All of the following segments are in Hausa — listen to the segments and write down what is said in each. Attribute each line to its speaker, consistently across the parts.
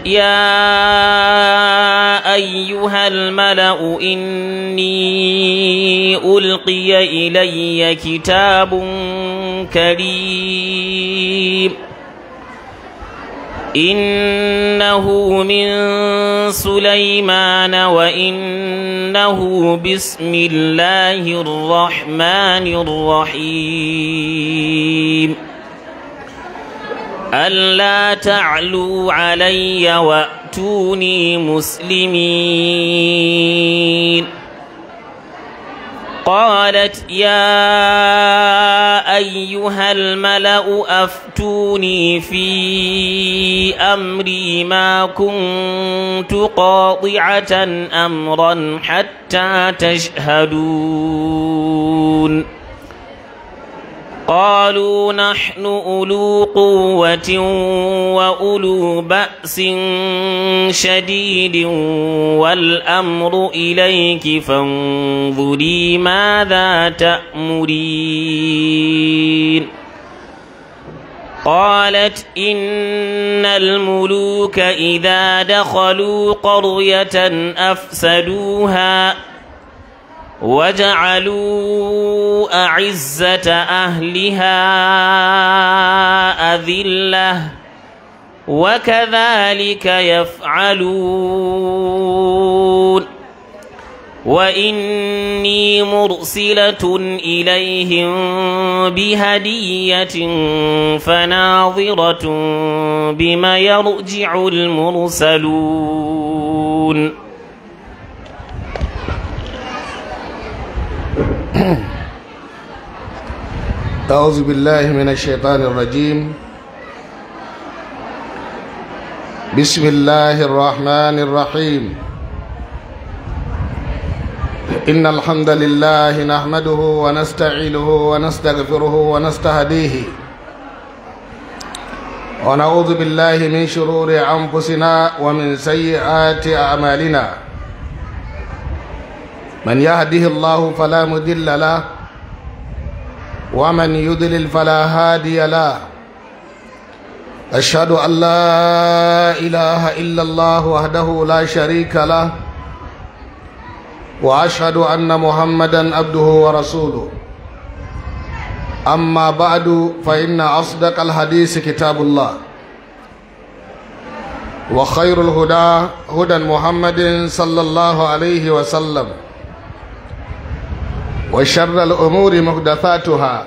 Speaker 1: يا أيها الملأ إني ألقي إلي كتاب كريم إنه من سليمان وإنه بسم الله الرحمن الرحيم ألا تعلوا علي وأتوني مسلمين قالت يا أيها الملأ أفتوني في أمري ما كنت قاطعة أمرا حتى تشهدون قالوا نحن أولو قوة وأولو بأس شديد والأمر إليك فانظري ماذا تأمرين قالت إن الملوك إذا دخلوا قرية أفسدوها وجعلوا أعزة أهلها أذلة وكذلك يفعلون وإني مرسلة إليهم بهدية فناظرة بما يرجع المرسلون
Speaker 2: أعوذ بالله من الشيطان الرجيم بسم الله الرحمن الرحيم إن الحمد لله نحمده ونستعينه ونستغفره ونستهديه ونعوذ بالله من شرور أنفسنا ومن سيئات أعمالنا من يهده الله فلا مضل له ومن يضلل فلا هادي له أشهد أن لا إله إلا الله وحده لا شريك له وأشهد أن محمدا عبده ورسوله أما بعد فإن أصدق الحديث كتاب الله وخير الهدى هدى محمد صلى الله عليه وسلم وشر الأمور محدثاتها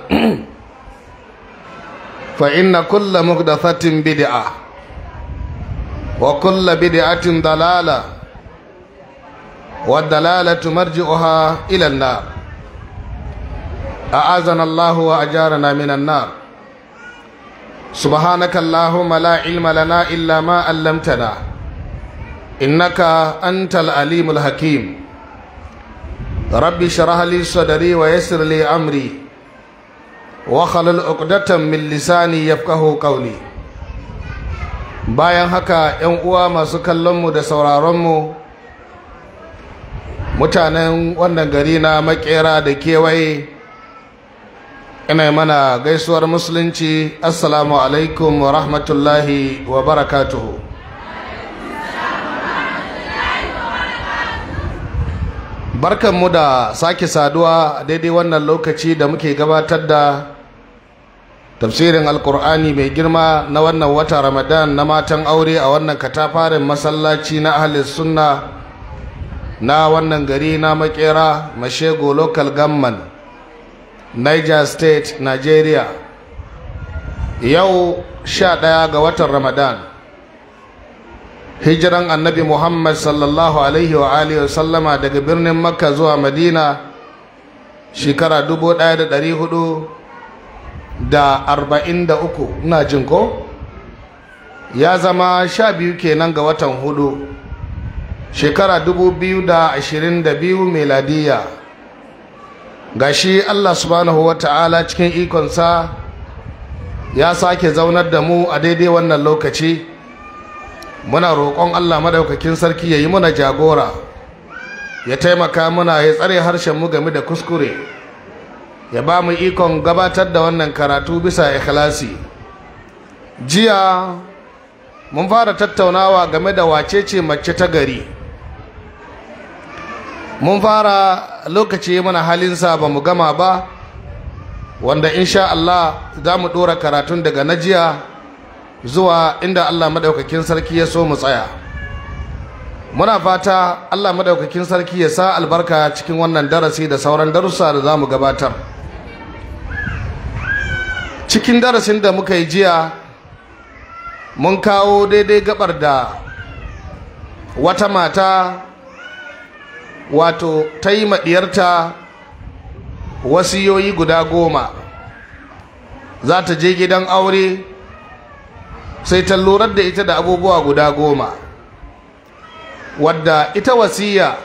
Speaker 2: فإن كل محدثة بدعة وكل بدعة ضلالة والدلالة مرجعها إلى النار أعاذنا الله وأجارنا من النار سبحانك اللهم لا علم لنا إلا ما علمتنا إنك أنت العليم الحكيم رب اشرح لي صدري ويسر لي امري واخلل عقدة من lisani yafqahu qawli bayan haka yan uwa masu kallon mu da sauraron mu mutanen wannan gari na makera da kewaye ina mana gaisuwar musulunci assalamu alaikum wa rahmatullahi wa barakatuhu barkanmu da sake saduwa a daidai wannan lokaci da muke gabatar da tafsirin alkur'ani mai girma na wannan wata ramadan na matan aure a wannan katafarin masallaci na ahalis sunna na wannan gari na makera mashego local government niger state nigeria yau sha ɗaya ga watan ramadan hijiran annabi muhammad sallallahu alaihi wa alihi wa sallama daga birnin makka zuwa madina shekara dubu ɗaya da ɗari hudu da arba'in da uku ina jin ko ya zama sha biyu kenan ga watan hudu shekara dubu biyu da ashirin da biyu meladiya gashi allah subhanahu wa ta'ala cikin ikonsa ya sake zaunar da mu a daidai wannan lokaci muna roƙon Allah madaukakin sarki ya yi muna jagora ya taimaka muna ya tsare harshen mu game da kuskure ya ba mu ikon gabatar da wannan karatu bisa ikhlasi jiya mun fara tattaunawa game da wacece mace ta gari mun fara lokaci mana halinsa ba mu gama ba wanda insha Allah za mu ɗora karatun daga najiya zuwa inda Allah maɗaukakin sarki ya so mu tsaya muna fata Allah maɗaukakin sarki ya sa albarka cikin wannan darasi da sauran darussa da za mu gabatar cikin darasin da muka yi jiya mun kawo daidai gabar da wata mata wato ta yi maɗiyarta wasiyoyi guda goma za ta je gidan aure sai ta lurar da ita da abubuwa guda goma wadda ita wasiya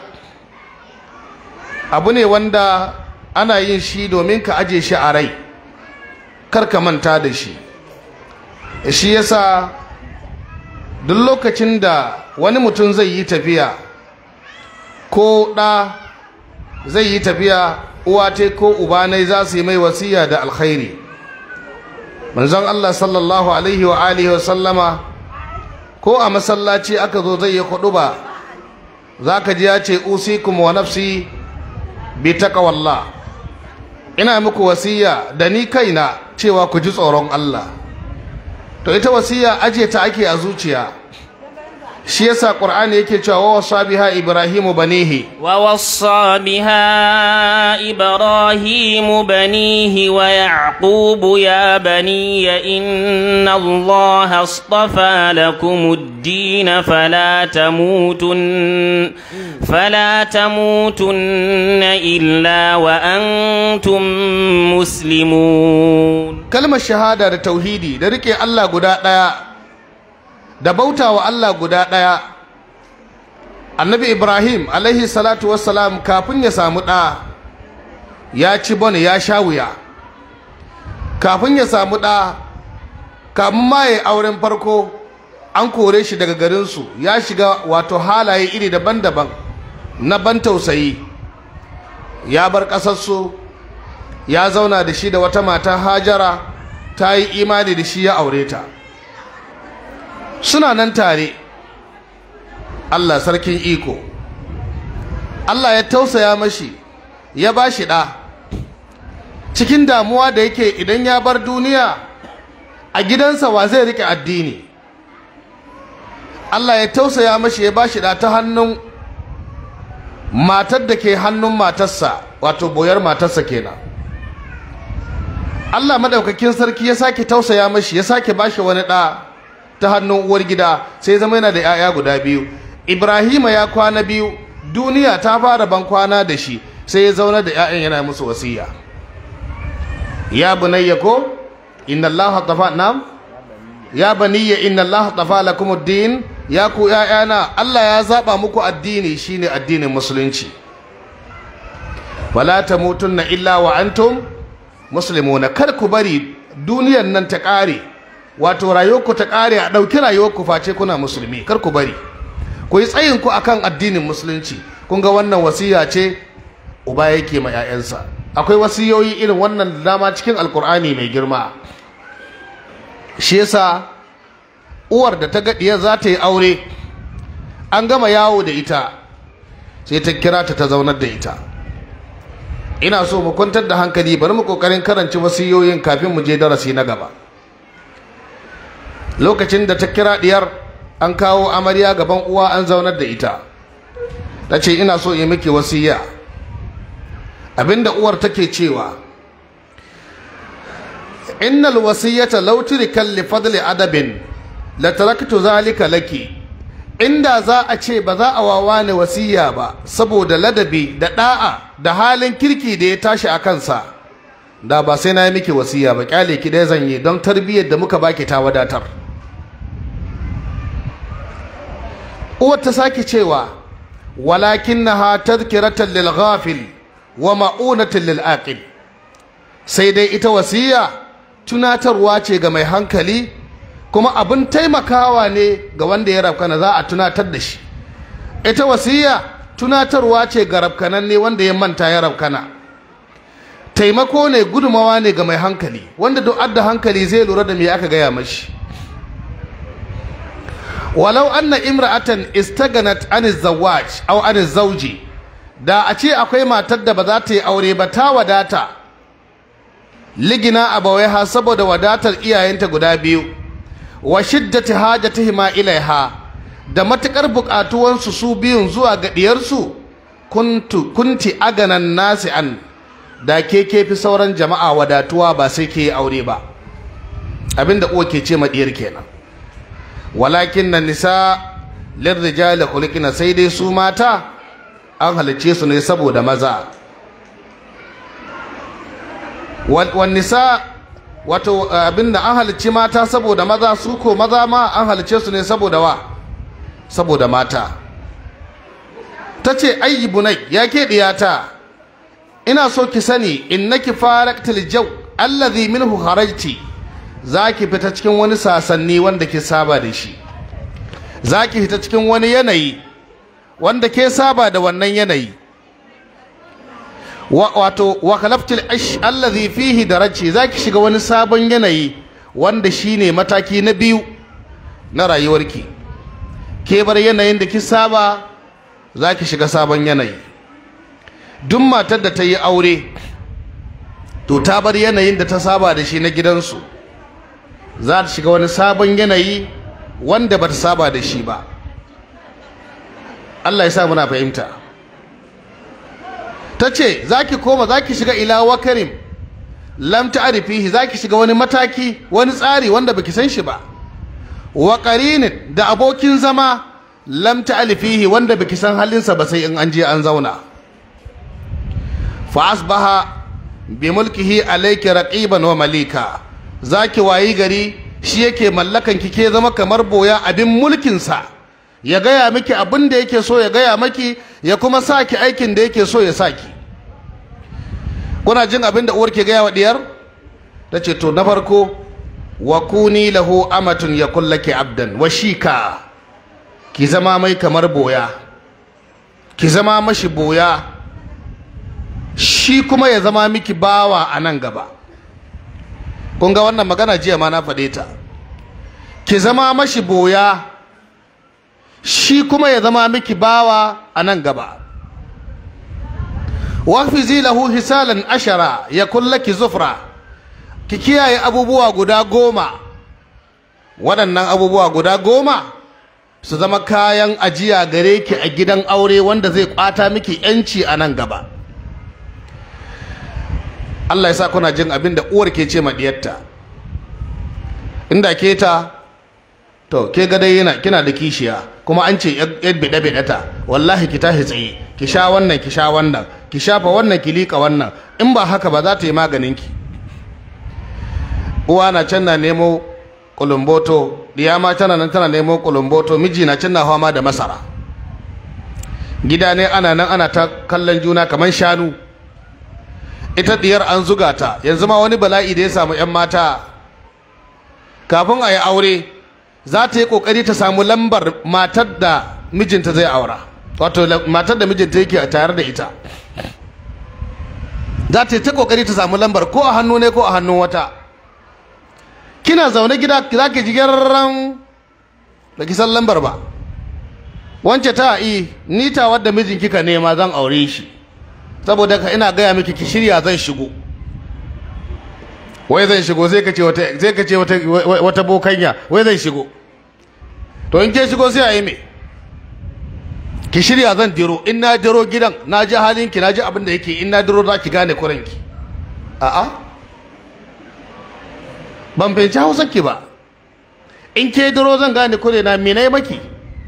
Speaker 2: abu ne wanda ana yin shi domin ka aje shi a rai kar ka manta da shi shi yasa duk lokacin da wani mutum zai yi tafiya ko ɗa zai yi tafiya uwa te ko uba ne za su yi mai wasiya da alkhairi manzon Allah sallallahu alaihi wa alihi wa sallama ko a masallaci aka zo zai yi ba za ka ji ya ce usikum wa nafsi bi taqwallah ina muku wasiya da ni kaina cewa ku ji tsoron Allah to ita wasiya aje ta ake a zuciya shi yasa qur'ani yake cewa wa wasa biha ibrahimu banihi
Speaker 1: wa wassa biha ibrahimu banihi wa yaqubu ya bani inna allaha astafa lakum ad-din fala tamutun fala tamutunna illa wa antum muslimun
Speaker 2: kalmar shahada da tauhidi da rike Allah guda daya da bauta wa Allah guda ɗaya annabi ibrahim alaihi salatu wassalam kafin ya samu ɗa ya ci bane ya sha wuya kafin ya samu ɗa kamun ma ya auren farko an kore shi daga garinsu ya shiga wato halaye iri daban-daban na ban tausayi ya bar ƙasarsu ya zauna da shi da wata mata hajara ta yi imani da shi ya aure ta suna nan tare Allah sarkin iko Allah ya tausaya mashi ya ba shi ɗa cikin damuwa da yake idan ya bar duniya a gidansa wa zai rike addini Allah ya tausaya mashi ya ba shi ɗa ta hannun matar da ke hannun matarsa wato boyar matarsa kenan Allah madaukakin sarki ya sake tausaya mashi ya sake ba shi wani ɗa ta hannun uwar gida sai zama yana da 'ya'ya guda biyu ibrahima ya kwana biyu duniya ta fara ban kwana da shi sai ya zauna da 'ya'yan yana musu wasiya ya bunayya ko inna allaha tafa nam ya baniyya inna allaha tafa lakum ad-din ya ku 'ya'yana Allah ya zaba muku addini shine addinin musulunci wala tamutunna illa wa antum muslimuna kar ku bari duniyar nan ta kare wato rayuwarku ta ƙare a ɗauki rayuwarku face kuna musulmi kar ku bari ku yi tsayinku akan addinin musulunci kun ga wannan wasiya ce uba yake ma 'ya'yansa akwai wasiyoyi irin wannan dama cikin alkur'ani mai girma shi yasa uwar da ta gaɗiya za ta yi aure an gama yawo da ita sai ta kira ta ta zaunar da ita ina so mu kwantar da hankali bari mu kokarin karanci wasiyoyin kafin mu je darasi na gaba lokacin da ta kira diyar an kawo amarya gaban uwa an zaunar da ita ta ce ina so yi miki wasiya abinda uwar take cewa innal wasiyata law turika li fadli adabin la taraktu zalika laki inda za a ce ba za a wawa ne wasiya ba saboda ladabi da da'a da halin kirki da ya tashi a kansa da ba sai na yi miki wasiya ba kyale ki dai zan yi don tarbiyyar da muka baki ta wadatar uwar ta sake cewa walakinnaha tadhkiratan lil ghafil wa ma'unatan lil aqil sai dai ita wasiya tunatarwa ce ga mai hankali kuma abin taimakawa ne ga wanda ya rafkana za a tunatar da shi ita wasiya tunatarwa ce ga rafkanan ne wanda ya manta ya rafkana taimako ne gudumawa ne ga mai hankali wanda duk adda hankali zai lura da me aka gaya mashi walau anna imra'atan istaganat an zawaj aw an zawji da a ce akwai matar da ba za ta yi aure ba ta wadata ligina abawaiha saboda wadatar iyayenta guda biyu wa shiddati hajatihima ilaiha da matukar bukatuwansu su biyun zuwa ga diyarsu kuntu kunti aganan nasi an da ke kefi sauran jama'a wadatuwa ba sai ke yi aure ba abinda uwa ke ce madiyar kenan walakin na nisa lirrijali khuliqina sai dai su mata an halicce su ne saboda maza wan nisa wato abinda an halicci mata saboda maza su ko maza ma an halicce su ne saboda wa saboda mata ta ce ayyi bunai ya ke diyata ina so ki sani innaki faraktil jaw allazi minhu kharajti zaki fita cikin wani sasanni wanda ke saba da shi zaki fita cikin wani yanayi wanda ke saba da wannan yanayi wato wa khalaftil ash allazi fihi daraji zaki shiga wani sabon yanayi wanda shine mataki na biyu na rayuwarki ke bar yanayin da ki saba zaki shiga sabon yanayi duk matar da ta yi aure to ta bar yanayin da ta saba da shi na gidansu za ta shiga wani sabon yanayi wanda ba ta saba da shi ba Allah ya sa muna fahimta ta ce za ki koma za ki shiga ila wakarim lam ta'rifihi za ki shiga wani mataki wani tsari wanda baki san shi ba wa qarinin da abokin zama lam ta'rifihi wanda baki san halinsa ba sai in an je an zauna fa asbaha bi mulkihi alayki raqiban wa malika zaki wayi gari shi yake mallakan ki ke zama kamar boya abin mulkin sa ya gaya miki abin da yake so ya gaya maki ya kuma saki aikin da yake so ya saki kuna jin abin da uwar ke gaya wa diyar tace to na farko wa kuni lahu amatun yakul laki abdan wa shika ki zama mai kamar boya ki zama mashi boya shi kuma ya zama miki bawa a nan gaba kun ga wannan magana jiya ma na faɗe ta ki zama mashi boya shi kuma ya zama miki bawa a nan gaba wafizi lahu hisalan ashara ya kullaki zufra ki kiyaye abubuwa guda goma waɗannan abubuwa guda goma su zama kayan ajiya gare ki a gidan aure wanda zai kwata miki yanci a nan gaba Allah ya sa kuna jin abin da uwar ke ce ma diyarta inda ke ta to ke ga dai yana kina da kishiya kuma an ce yar bida bida ta wallahi ki tashi tsaye ki sha wannan ki sha wannan ki shafa wannan ki lika wannan in ba haka ba za ta yi maganin ki uwa na can na nemo kulumboto diya ma tana nan tana nemo kulumboto miji na can na hawa ma da masara gida ne ana nan ana ta kallon juna kamar shanu ita diyar an zuga ta yanzu ma wani bala'i da ya samu 'yan mata kafin a yi aure za ta yi kokari ta samu lambar matar da mijinta zai aura wato matar da mijinta yake tare da ita za ta yi ta kokari ta samu lambar ko a hannu ne ko a hannun wata kina zaune gida za ki ji gyararren da ki san lambar ba wance ta yi ni ta wadda mijin kika nema zan aure shi saboda ka ina gaya miki ki shirya zan shigo wai zan shigo sai ka ce wata sai ka ce wata wata bokanya wai zan shigo to in ke shigo sai a yi me ki shirya zan diro in na diro gidan na ji halin ki na ji abin da yake in na diro za ki gane kuranki a'a ban fahimci hausa ki ba in ke diro zan gane kure na me na maki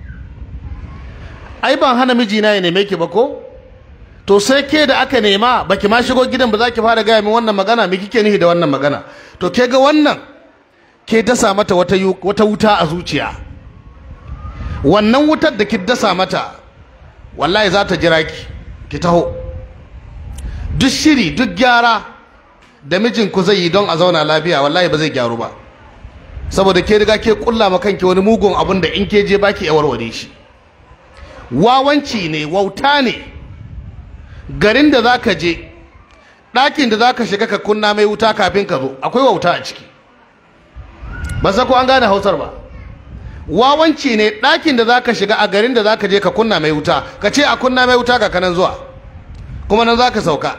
Speaker 2: ai ban hana mijina ya neme ki ba ko to sai ke da aka nema baki ma shigo gidan ba za ki fara gaya min wannan magana me kike nihi da wannan magana to ke ga wannan ke dasa mata wata wata wuta a zuciya wannan wutar da ki dasa mata wallahi za ta jira ki ki taho duk shiri duk gyara da mijinku zai yi don a zauna lafiya wallahi ba zai gyaru ba saboda ke riga ke kulla ma kanki wani mugun abun da in ke je baki ya warware shi wawanci ne wauta ne garin da za ka je ɗakin da za ka shiga ka kunna mai wuta kafin ka zo akwai wauta a ciki ba sa ko an gane hausar ba wawanci ne ɗakin da zaka shiga a garin da zaka je ka kunna mai wuta ka ce a kunna mai wuta ga kanan zuwa kuma nan zaka sauka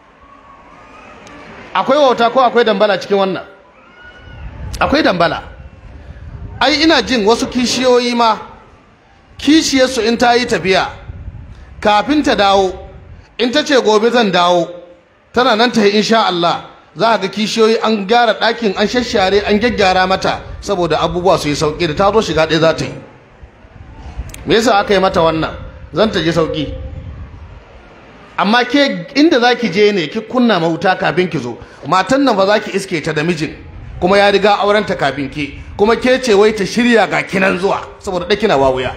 Speaker 2: akwai wauta ko akwai dambala cikin wannan akwai dambala ai ina jin wasu kishiyoyi ma kishiyarsu in ta yi tafiya kafin ta dawo in ta ce gobe zan dawo tana nan ta yi insha Allah za a ga kishiyoyi an gyara ɗakin an shashare an gyaggyara mata saboda abubuwa su yi sauƙi da ta zo shiga ɗaya za ta yi me yasa aka yi mata wannan zan ta ji sauƙi amma ke inda za ki je ne ki kunna mahuta kafin ki zo matan nan ba za ki iske ta da mijin kuma ya riga aurenta kafin ke kuma ke ce wai ta shirya ga kinan zuwa saboda ɗakina wawuya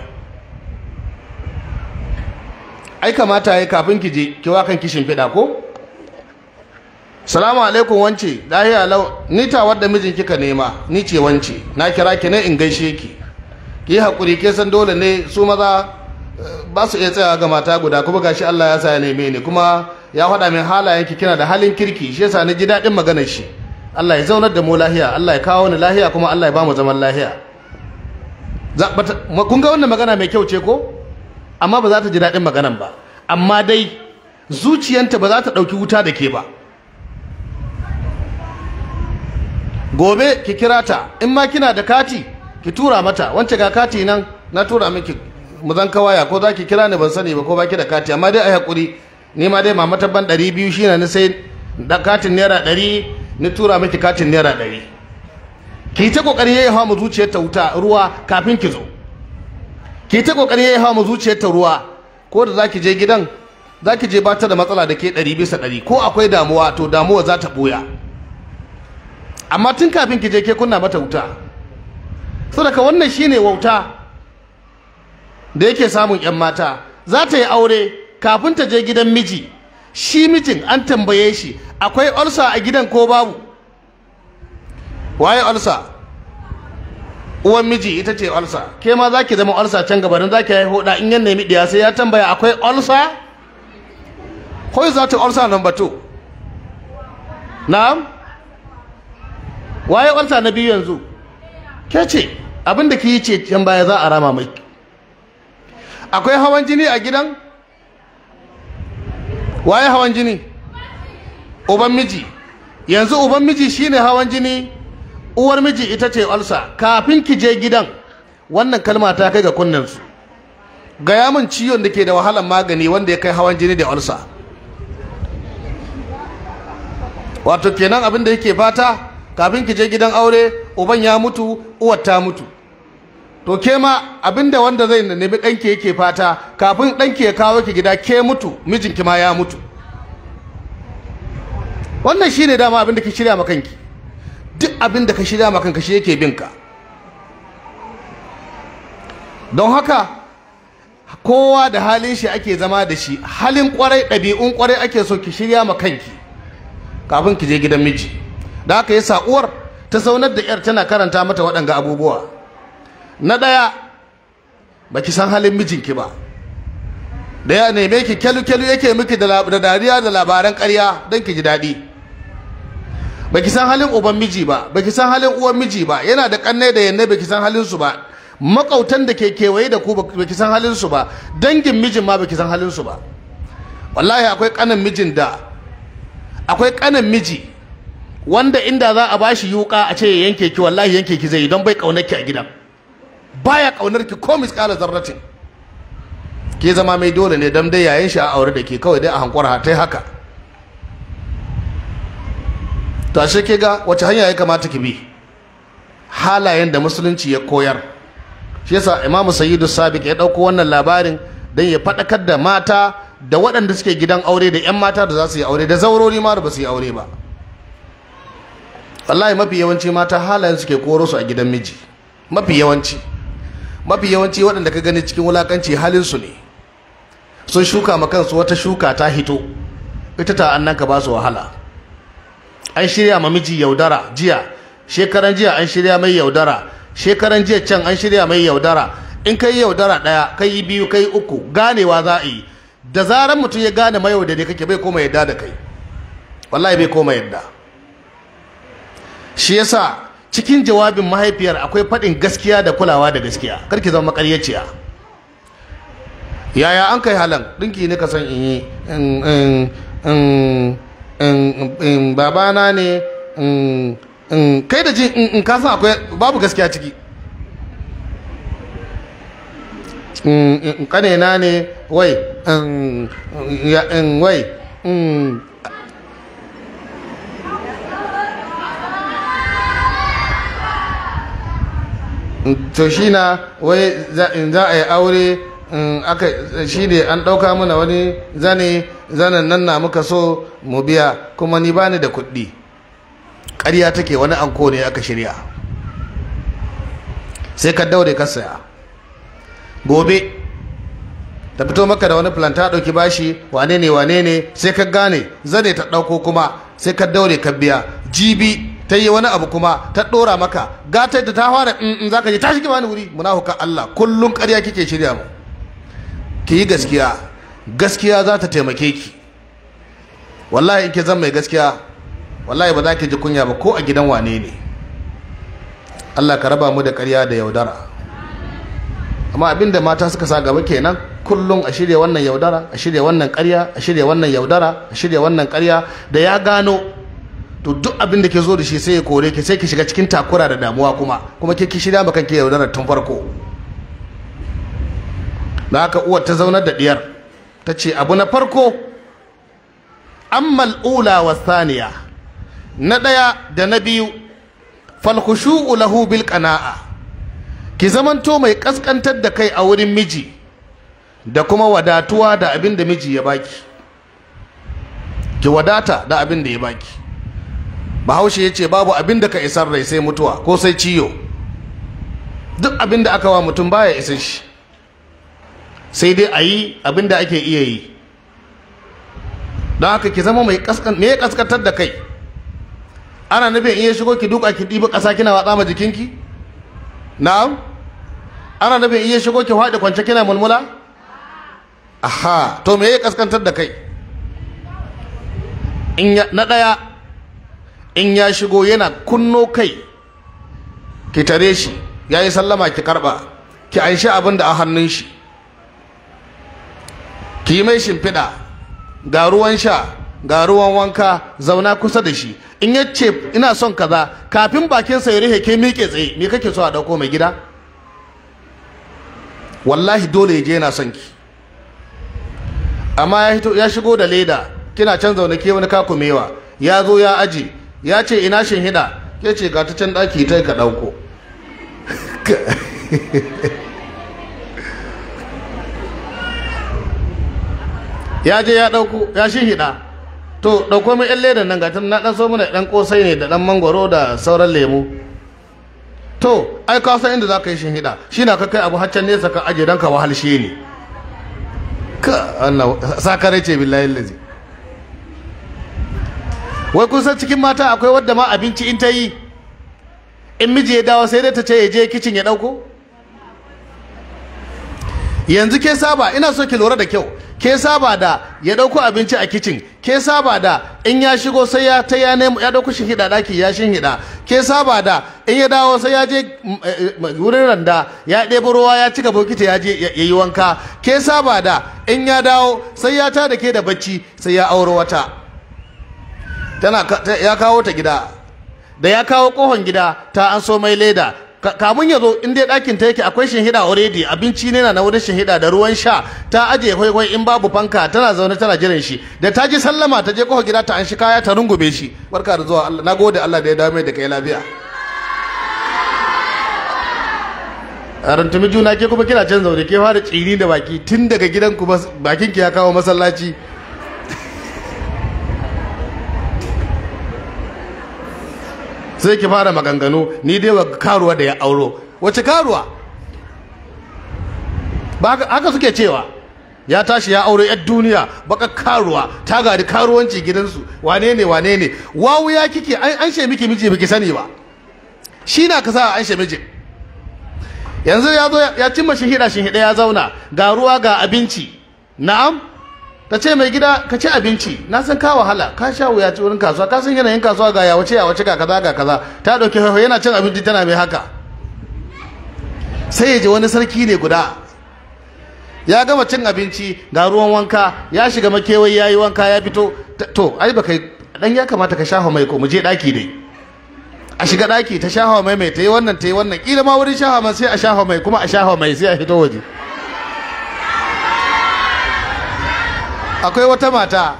Speaker 2: ai kamata ya kafin ki je ki wa kan kishin fiɗa ko salamu alaikum wance lahiya lau ni ta wadda mijin kika nema ni ce wance na kira ki ne in gaishe ki ki hakuri ke san dole ne su maza ba su iya tsaya ga mata guda kuma gashi Allah ya sa ya neme ni kuma ya faɗa min halayen ki kina da halin kirki shi yasa ni ji daɗin maganar shi Allah ya zaunar da mu lahiya Allah ya kawo ni lahiya kuma Allah ya ba mu zaman lahiya kun ga wannan magana mai kyau ce ko amma ba za ta ji daɗin maganan ba amma dai zuciyanta ba za ta ɗauki wuta da ke ba gobe ki kira ta in ma kina da kati ki tura mata wance ga kati nan na tura miki mu zan kawaya ko za ki kira ni ban sani ba ko baki da kati amma dai ai hakuri ni ma dai mama tabban 200 shine ni sai da katin naira 100 ni tura miki katin naira 100 ki ta kokari yayi hawa mu zuciyar ta wuta ruwa kafin ki zo ki ta kokari yayi hawa mu zuciyar ta ruwa ko da zaki je gidan zaki je ba ta da matsala da ke 100 bisa 100 ko akwai damuwa to damuwa za ta boya amma tun kafin ki je ke kunna mata wuta saboda wannan shine wauta da yake samun yan mata za ta yi aure kafin ta je gidan miji shi mijin an tambaye shi akwai olsa a gidan ko babu waye olsa uwan miji ita ce olsa ke ma za ki zama olsa can gabanin za ki haihu da in yan nemi diya sai ya tambaya akwai olsa ko za ta olsa number 2 na'am waye olsa na biyu yanzu ke ce abinda ki yi ce can baya za a rama mai akwai hawan jini a gidan waye hawan jini uban miji yanzu uban miji shine hawan jini uwar miji ita ce olsa kafin ki je gidan wannan kalma ta kai ga kunnensu gaya min ciwon da ke da wahalar magani wanda ya kai hawan jini da olsa wato kenan abin da yake fata kafin ki je gidan aure uban ya mutu uwar ta mutu to ke ma abinda wanda zai nemi ɗanki yake fata kafin ɗanki ya kawo ki gida ke mutu mijinki ma ya mutu wannan shine dama abin da ki shirya ma kanki duk abin da ka shirya ma kanka shi yake binka don haka kowa da halin shi ake zama da shi halin kwarai ɗabi'un kwarai ake so ki shirya ma kanki kafin ki je gidan miji da haka yasa uwar ta saunar da yar tana karanta mata waɗanga abubuwa na ɗaya ba ki san halin mijinki ba da ya neme ki kyelu-kyelu yake miki da dariya da labaran ƙarya don ki ji daɗi ba ki san halin uban miji ba ba ki san halin uwan miji ba yana da ƙannai da yanne ba ki san halin su ba makautan da ke kewaye da ku ba ki san halin su ba dangin mijin ma ba ki san halin su ba wallahi akwai ƙanan mijin da akwai ƙanan miji wanda inda za a bashi yuka a ce ya yanke ki wallahi yanke ki zai don bai kaunar ki a gidan baya kaunar ki ko misƙala zarratin ke zama mai dole ne dan dai yayin shi a aure da ke kawai dai a hankura ta haka to ashe ke ga wace hanya ya kamata ki bi halayen da musulunci ya koyar shi yasa Imam Sayyidu Sabiq ya dauko wannan labarin dan ya fadakar da mata da waɗanda suke gidan aure da 'yan mata da za su yi aure da zaurori ma da ba su yi aure ba wallahi mafi yawanci mata halayen suke koro su a gidan miji mafi yawanci mafi yawanci waɗanda ka gani cikin wulakanci halin su ne sun shuka ma kansu wata shuka ta hito ita ta annan ka ba su wahala an shirya ma miji yaudara jiya shekaran jiya an shirya mai yaudara shekaran jiya can an shirya mai yaudara in kai yaudara ɗaya kai biyu kai uku ganewa za a yi da zaran mutum ya gane mayaudari kake bai koma yadda da kai wallahi bai koma yadda shi yasa cikin jawabin mahaifiyar akwai faɗin gaskiya da kulawa da gaskiya karki zama makaryaciya yaya an kai halan ɗinki ne ka san in yi in babana ne kai da jin in ka san akwai babu gaskiya ciki kanena ne wai wai to shi na wai in za a yi aure aka shi ne an ɗauka mana wani zane zanen nan na muka so mu biya kuma ni bani da kuɗi ƙarya take wani anko ne aka shirya sai ka daure ka saya gobe ta fito maka da wani planta ɗauki bashi wane ne wane ne sai ka gane zane ta ɗauko kuma sai ka daure ka biya jibi ta yi wani abu kuma ta ɗora maka gata da ta fara in za ka je tashi ki bani wuri munafukan Allah kullum ƙarya kike shirya mu ki yi gaskiya gaskiya za ta taimake ki wallahi in ki zan mai gaskiya wallahi ba za ki ji kunya ba ko a gidan wane ne Allah ka raba mu da ƙarya da yaudara amma abinda mata suka sa gaba kenan kullum a shirya wannan yaudara a shirya wannan ƙarya a shirya wannan yaudara a shirya wannan ƙarya da ya gano to duk abin da ke zo da shi sai ya kore ki sai ki shiga cikin takura da damuwa kuma kuma ke ki shirya maka ke yaudara tun farko da haka uwar ta zaunar da diyar ta ce abu na farko ammal ula wa saniya na ɗaya da na biyu falkhushu'u lahu bil qana'a ki zamanto mai kaskantar da kai a wurin miji da kuma wadatuwa da abin da miji ya baki ki wadata da abin da ya baki bahaushe ya ce babu abin da ka isar rai sai mutuwa ko sai ciyo duk abin da aka wa mutum baya isa shi sai dai a yi abin da ake iya yi don haka ki zama mai kaskantar da kai ana nufin iya shigo ki duka ki ɗibi ƙasa kina watsa ma jikinki na'am ana nufin iya shigo ki faɗi kwance kina mulmula aha to me ya kaskantar da kai na ɗaya in ya shigo yana kunno kai ki tare shi ya yi sallama ki karɓa ki anshi abin da a hannun shi ki yi mai shimfiɗa ga ruwan sha ga ruwan wanka zauna kusa da shi in ya ce ina son kaza kafin bakinsa ya rihe ke miƙe tsaye me kake so a ɗauko mai gida wallahi dole ya je yana son ki amma ya shigo da leda kina can zaune ke wani kakumewa ya zo ya aji ya ce ina shin hida ke ce ga ta can ɗaki ta ka ɗauko ya je ya ɗauko ya shi hida to ɗauko mai 'yan ledan nan gatan na ɗan so mana ɗan ƙosai ne da ɗan mangwaro da sauran lemu to ai ka san inda za ka yi shin hida shi na ka kai abu haccan nesa ka aje don ka wahalshe ne ka Allah sakare ce billahi lazi wai kun san cikin mata akwai wadda ma abinci in ta yi in miji ya dawo sai dai ta ce ya je kicin ya ɗauko yanzu ke saba ina so ki lura da kyau ke saba da ya dauko abinci a kicin ke saba da in ya shigo sai ya ta ya nemo ya dauko shi hida daki ya shin hida ke saba da in ya dawo sai ya je wurin randa ya ɗebo ruwa ya cika bokiti ya je ya yi wanka ke saba da in ya dawo sai ya ta da ke da bacci sai ya auro wata tana ya kawo ta gida da ya kawo kohon gida ta an so mai leda kamun ya zo in dai ɗakin ta yake akwai shinhida already abinci ne na wurin shinhida da ruwan sha ta ajiye kwaikwai in babu fanka tana zaune tana jiran shi da ta ji sallama ta je kofa gida ta an shi kaya ta rungume shi barka da zuwa Allah nagode Allah da ya dawo mai da kai lafiya a rantumi juna ke kuma kina can zaune ke fara tsini da baki tun daga gidanku bakin ki ya kawo masallaci sai ki fara maganganu ni dai wa karuwa da ya auro wace karuwa ba haka suke cewa ya tashi ya aure yar duniya baka karuwa ta gadi karuwanci gidansu wane ne wane ne wawu ya kike an she miki miji biki sani ba shi na ka sa an she miji yanzu ya zo ya cimma shihida shihida ya zauna ga ruwa ga abinci na'am ta ce mai gida ka ci abinci na san ka wahala ka sha wuya ci wurin kasuwa ka san yanayin kasuwa ga yawace yawace ga kaza ga kaza ta dauki haihu yana cin abinci tana mai haka sai ya ji wani sarki ne guda ya gama cin abinci ga ruwan wanka ya shiga makewayi ya yi wanka ya fito to ai baka dan ya kamata ka shafa mai ko mu je daki dai a shiga daki ta shafa mai mai ta yi wannan ta yi wannan kila ma wurin shafa mai sai a shafa mai kuma a shafa mai sai a fito waje akwai wata mata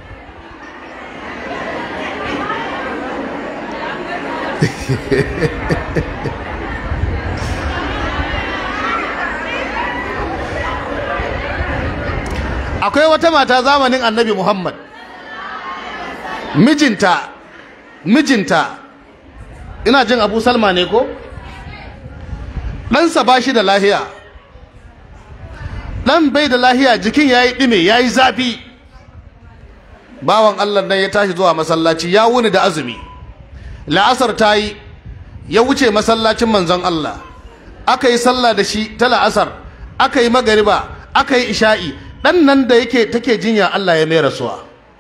Speaker 2: akwai wata mata zamanin annabi muhammad mijinta mijinta ina jin abu salma ne ko ɗansa ba shi da lahiya ɗan bai da lahiya jikin ya yi ɗime ya yi zafi bawan allah nan ya tashi zuwa masallaci ya wuni da azumi la'asar ta yi ya wuce masallacin manzon allah aka yi sallah da shi ta la'asar aka yi magariba aka yi isha'i ɗan nan da yake take jinya allah ya mai rasuwa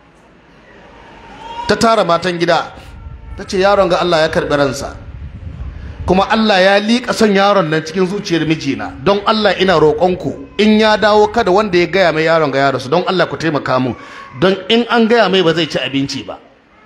Speaker 2: ta tara matan gida ta ce yaron ga allah ya karɓi ransa kuma Allah ya liƙa son yaron nan cikin zuciyar mijina don Allah ina roƙonku in ya dawo kada wanda ya gaya mai yaron ga yaronsu don Allah ku taimaka mun don in an gaya mai ba zai ci abinci ba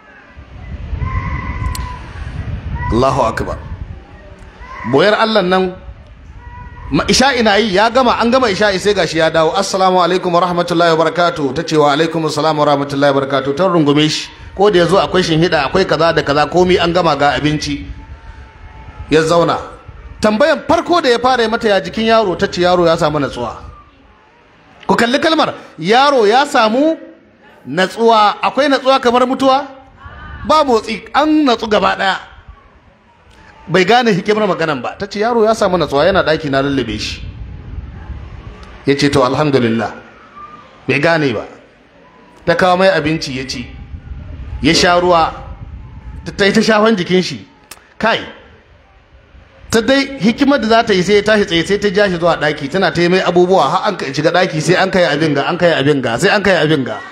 Speaker 2: Allahu akbar boyar Allah nan isha'i na yi ya gama an gama isha'i sai gashi ya dawo assalamu alaikum wa rahmatullahi wa barakatuh ta ce wa alaikum assalam wa rahmatullahi wa barakatuh ta rungume shi ko da yazo akwai shinhida akwai kaza da kaza komai an gama ga abinci ya zauna tambayan farko da ya fara mata ya jikin yaro ta ce yaro ya samu natsuwa ku kalli kalmar yaro ya samu natsuwa akwai natsuwa kamar mutuwa ba motsi an natsu gaba daya bai gane hikimar maganan ba ta ce yaro ya samu natsuwa yana daki na lullube shi ya ce to alhamdulillah bai gane ba ta kawo mai abinci ya ci ya sha ruwa ta yi ta shafan jikin shi kai ta dai hikimar da za ta yi sai ya tashi tsaye sai ta ja shi zuwa ɗaki tana ta yi mai abubuwa har an shiga ɗaki sai an kai abin ga an kai abin ga sai an kai abin ga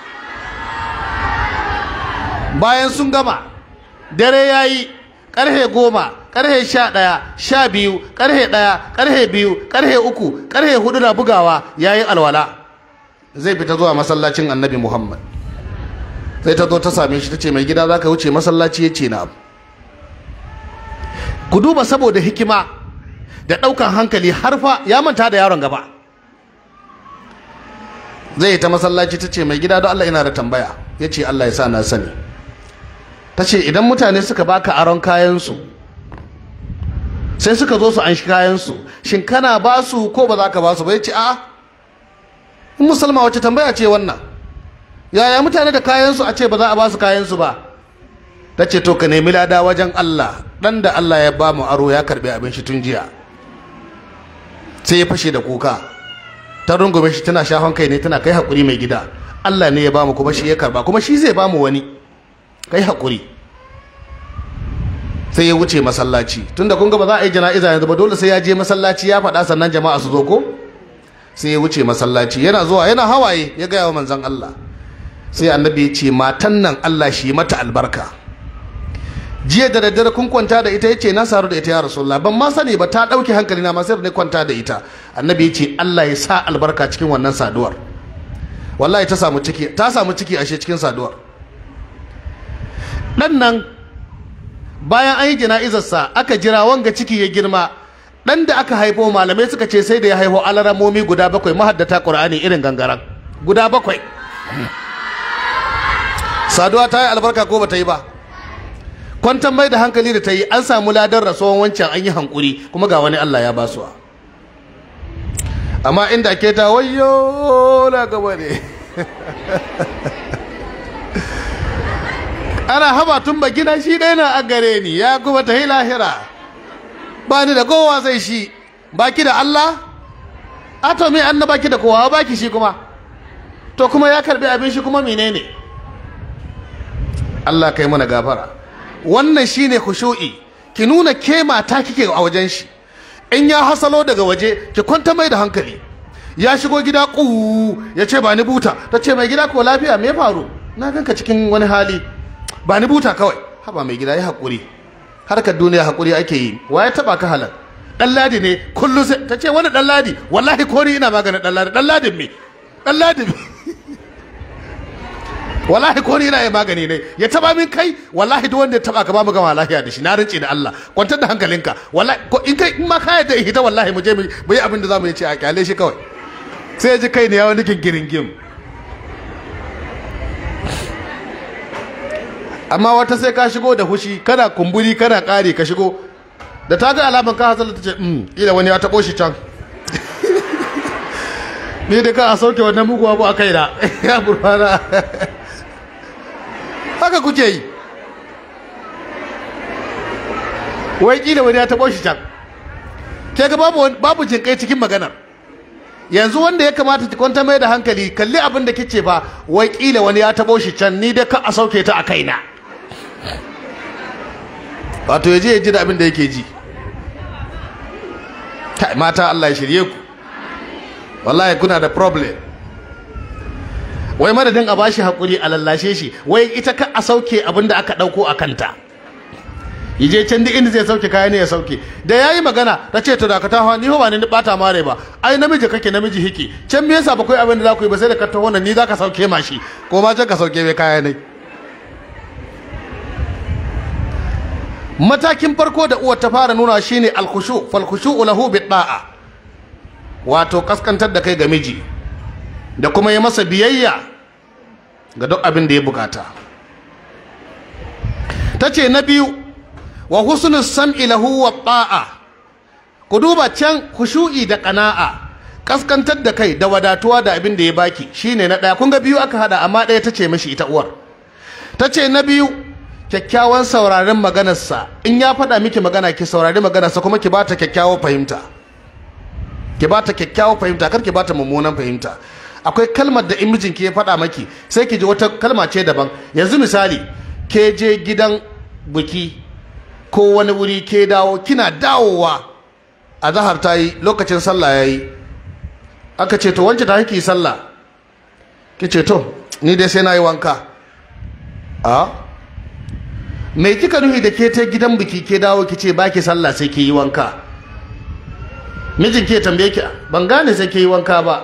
Speaker 2: bayan sun gama dare ya yi ƙarfe goma ƙarfe sha ɗaya sha biyu ƙarfe ɗaya ƙarfe biyu ƙarfe uku ƙarfe hudu na bugawa ya yi alwala zai fita zuwa masallacin annabi muhammad sai ta zo ta same shi ta ce mai gida za ka wuce masallaci ya ce na abu ku duba saboda hikima da ɗaukan hankali har fa ya manta da yaron gaba zai ta masallaci ta ce mai gida don Allah ina da tambaya ya ce Allah ya sa na sani ta ce idan mutane suka baka aron kayansu sai suka zo su an shi kayansu shin kana ba su ko ba za ka ba su ba ya ce a in musulma wace tambaya ce wannan yaya mutane da kayansu a ce ba za a ba su kayansu ba ta ce to ka nemi lada wajen Allah dan da Allah ya ba mu aro ya karbi abin shi tun jiya sai ya fashe da kuka ta rungume shi tana shafan kai ne tana kai hakuri mai gida Allah ne ya ba mu kuma shi ya karba kuma shi zai ba mu wani kai hakuri sai ya wuce masallaci tunda kun ga ba za a yi jana'iza yanzu ba dole sai ya je masallaci ya faɗa sannan jama'a su zo ko sai ya wuce masallaci yana zuwa yana hawaye ya gaya wa manzon Allah sai annabi ya ce matan nan Allah shi mata albarka jiya da daddare kun kwanta da ita yace na saru da ita ya rasulullah ban ma sani ba ta dauke hankali na ma sai ne kwanta da ita annabi yace Allah ya sa albarka cikin wannan saduwar wallahi ta samu ciki ta samu ciki ashe cikin saduwar dan nan bayan an yi jana'izar sa aka jira wanga ciki ya girma dan da aka haifo malamai suka ce sai da ya haifo alaramomi guda bakwai mahaddata qur'ani irin gangaran guda bakwai saduwa ta yi albarka ko ba ta yi ba kwantar mai da hankali da ta yi an samu ladar rasuwan wancan an yi hankuri kuma ga wani Allah ya basuwa amma inda ke ta wayo na gaba ne ana haba tun ba gina shi ɗaya na a gare ni ya kuma ta yi lahira ba ni da kowa sai shi baki da Allah a to me an baki da kowa baki shi kuma to kuma ya karbi abin shi kuma menene Allah kai mana gafara wannan shine khushu'i ki nuna ke mata kike a wajen shi in ya hasalo daga waje ki kwanta mai da hankali ya shigo gida ƙu ya ce ba ni buta ta ce mai gida ko lafiya me faru na ganka cikin wani hali ba ni buta kawai haba mai gida ya haƙuri harkar duniya haƙuri ake yi wa ya taɓa ka halar ɗan ladi ne kullum sai ta ce wani ɗan ladi wallahi ko ni ina maganin ɗan ladi ɗan ladin me ɗan ladin me wallahi ko ni ina yi magani ne ya taba min kai wallahi duk wanda ya taba ka ba mu gama lafiya da shi na rinci da Allah kwantar da hankalinka wallahi ko in kai in ma ka yadda hita wallahi mu je mu yi abin da zamu yi ce a kyale shi kawai sai ya ji kai ne ya wani gingirin gim amma wata sai ka shigo da hushi kana kumburi kana kare ka shigo da ta ga alaman ka hasala ta ce mm ila wani ya tabo shi can ni da ka a sauke wannan mugu abu a kaina ya burfana haka kuke yi wai kila wani ya taɓo shi can ke ga babu babu jinkai cikin maganar yanzu wanda ya kamata ki kwanta mai da hankali kalli abin da kice ba wai kila wani ya taɓo shi can ni da ka a sauke ta a kaina wato ya je ya ji da abin da yake ji kai mata Allah ya shirye ku wallahi kuna da problem wai madadin a bashi hakuri a lallashe shi wai ita ka a sauke abin da aka dauko a kanta yaje can duk inda zai sauke kaya ne ya sauke da yayi magana ta ce to da ka taho ni ba ni bata mare ba ai namiji kake namiji hiki can me yasa ba kai abin da za ku yi ba sai da ka taho nan ni za ka sauke mashi ko ma can ka sauke mai kaya ne matakin farko da uwar ta fara nuna shine alkhushu fal khushu lahu bi da'a wato kaskantar da kai ga miji da kuma yi masa biyayya ga duk abin da ya bukata ta ce na biyu wa husnul sam'i lahu wa ta'a ku duba can khushu'i da qana'a kaskantar da kai da wadatuwa da abin da ya baki shine na daya kun ga biyu aka hada amma daya tace mishi ita uwar tace na biyu kyakkyawan sauraron maganarsa in ya faɗa miki magana ki saurari maganarsa kuma ki bata kyakkyawar fahimta ki bata kyakkyawar fahimta kar ki bata mummunan fahimta akwai kalmar da in mijinki ya faɗa maki sai ki ji wata kalma ce daban yanzu misali ke je gidan biki ko wani wuri ke dawo kina dawowa a zahar ta yi lokacin sallah ya yi aka ce to wance ta ki sallah ki ce to ni dai sai na yi wanka a mai kika nuhi da ke ta gidan biki ke dawo ki ce baki sallah sai ki yi wanka mijin ke tambaye ki ban gane sai ke yi wanka ba